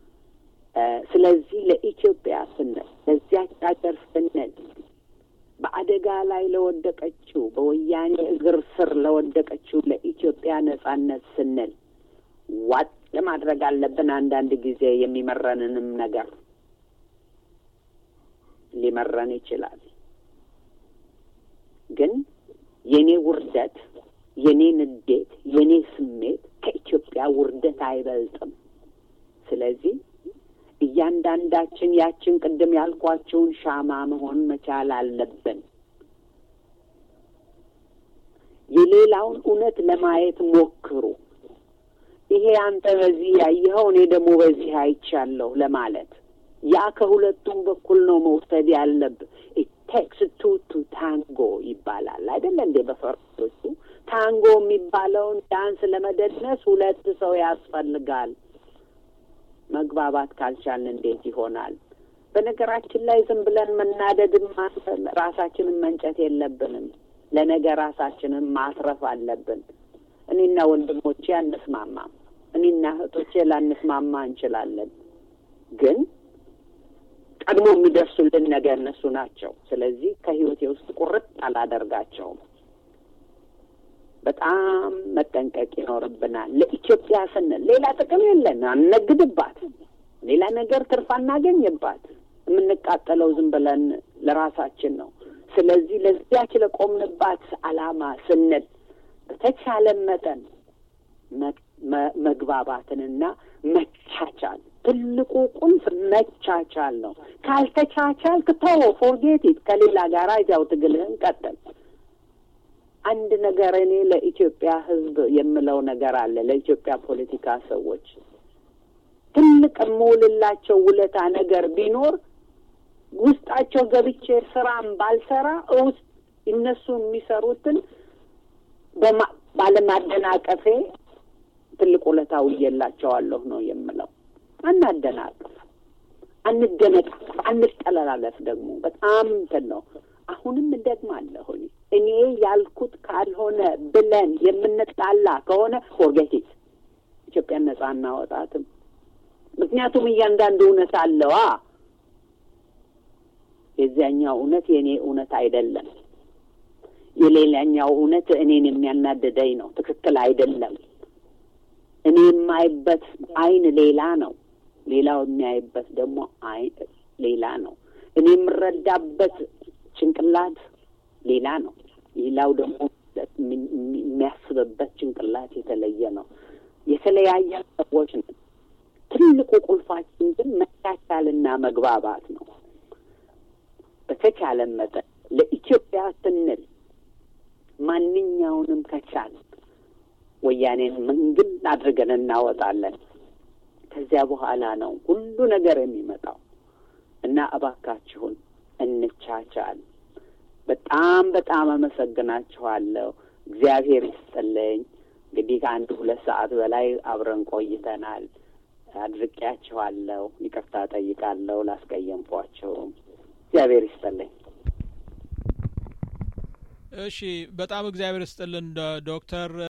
ስለዚህ ለኢትዮጵያ ስንል ለዚያች ሀገር ስንል በአደጋ ላይ ለወደቀችው በወያኔ እግር ስር ለወደቀችው ለኢትዮጵያ ነጻነት ስንል ዋጥ ማድረግ አለብን። አንዳንድ ጊዜ የሚመረንንም ነገር ሊመረን ይችላል። ግን የኔ ውርደት፣ የኔ ንዴት፣ የኔ ስሜት ከኢትዮጵያ ውርደት አይበልጥም። ስለዚህ እያንዳንዳችን ያችን ቅድም ያልኳቸውን ሻማ መሆን መቻል አለብን። የሌላውን እውነት ለማየት ሞክሩ። ይሄ አንተ በዚህ ያየኸው እኔ ደግሞ በዚህ አይቻለሁ ለማለት ያ ከሁለቱም በኩል ነው መውሰድ ያለብህ። ቴክስ ቱ ቱ ታንጎ ይባላል አይደለ እንዴ? በፈረንጆቹ ታንጎ የሚባለውን ዳንስ ለመደነስ ሁለት ሰው ያስፈልጋል። መግባባት ካልቻልን እንዴት ይሆናል? በነገራችን ላይ ዝም ብለን መናደድን ራሳችንን መንጨት የለብንም። ለነገ ራሳችንን ማትረፍ አለብን። እኔና ወንድሞቼ አንስማማም። እኔና እህቶቼ ላንስማማ እንችላለን። ግን ቀድሞ የሚደርሱልን ነገ እነሱ ናቸው። ስለዚህ ከህይወቴ ውስጥ ቁርጥ አላደርጋቸውም። በጣም መጠንቀቅ ይኖርብናል። ለኢትዮጵያ ስንል ሌላ ጥቅም የለን፣ አንነግድባት፣ ሌላ ነገር ትርፍ አናገኝባት። የምንቃጠለው ዝም ብለን ለራሳችን ነው። ስለዚህ ለዚያች ለቆምንባት ዓላማ ስንል በተቻለ መጠን መግባባትንና መቻቻል ትልቁ ቁልፍ መቻቻል ነው። ካልተቻቻልክ ተወው፣ ፎርጌት ኢት ከሌላ ጋር እዚያው ትግልህን ቀጥል። አንድ ነገር እኔ ለኢትዮጵያ ሕዝብ የምለው ነገር አለ። ለኢትዮጵያ ፖለቲካ ሰዎች ትልቅ የምውልላቸው ውለታ ነገር ቢኖር ውስጣቸው ገብቼ ስራም ባልሰራ ውስጥ እነሱ የሚሰሩትን ባለማደናቀፌ ትልቅ ውለታ ውዬላቸዋለሁ ነው የምለው። አናደናቅፍ፣ አንደነቃቅፍ፣ አንጠለላለፍ። ደግሞ በጣም እንትን ነው። አሁንም እደግማለሁ እኔ ያልኩት ካልሆነ ብለን የምንጣላ ከሆነ ፎርጌቲት ኢትዮጵያን ነጻ እናወጣትም። ምክንያቱም እያንዳንዱ እውነት አለዋ። የዚያኛው እውነት የእኔ እውነት አይደለም። የሌላኛው እውነት እኔን የሚያናድደኝ ነው፣ ትክክል አይደለም። እኔ የማይበት አይን ሌላ ነው፣ ሌላው የሚያይበት ደግሞ አይን ሌላ ነው። እኔ የምረዳበት ጭንቅላት ሌላ ነው፣ ሌላው ደግሞ የሚያስብበት ጭንቅላት የተለየ ነው። የተለያየ ሰዎች ነን። ትልቁ ቁልፋችን ግን መቻቻልና መግባባት ነው። በተቻለ መጠን ለኢትዮጵያ ስንል ማንኛውንም ከቻል ወያኔን መንግል አድርገን እናወጣለን። ከዚያ በኋላ ነው ሁሉ ነገር የሚመጣው እና እባካችሁን እንቻቻል። በጣም በጣም አመሰግናችኋለሁ። እግዚአብሔር ይስጥልኝ። እንግዲህ ከአንድ ሁለት ሰዓት በላይ አብረን ቆይተናል። አድርቄያችኋለሁ። ይቅርታ ጠይቃለሁ ላስቀየምኳቸውም። እግዚአብሔር ይስጥልኝ። እሺ፣ በጣም እግዚአብሔር ይስጥልን ዶክተር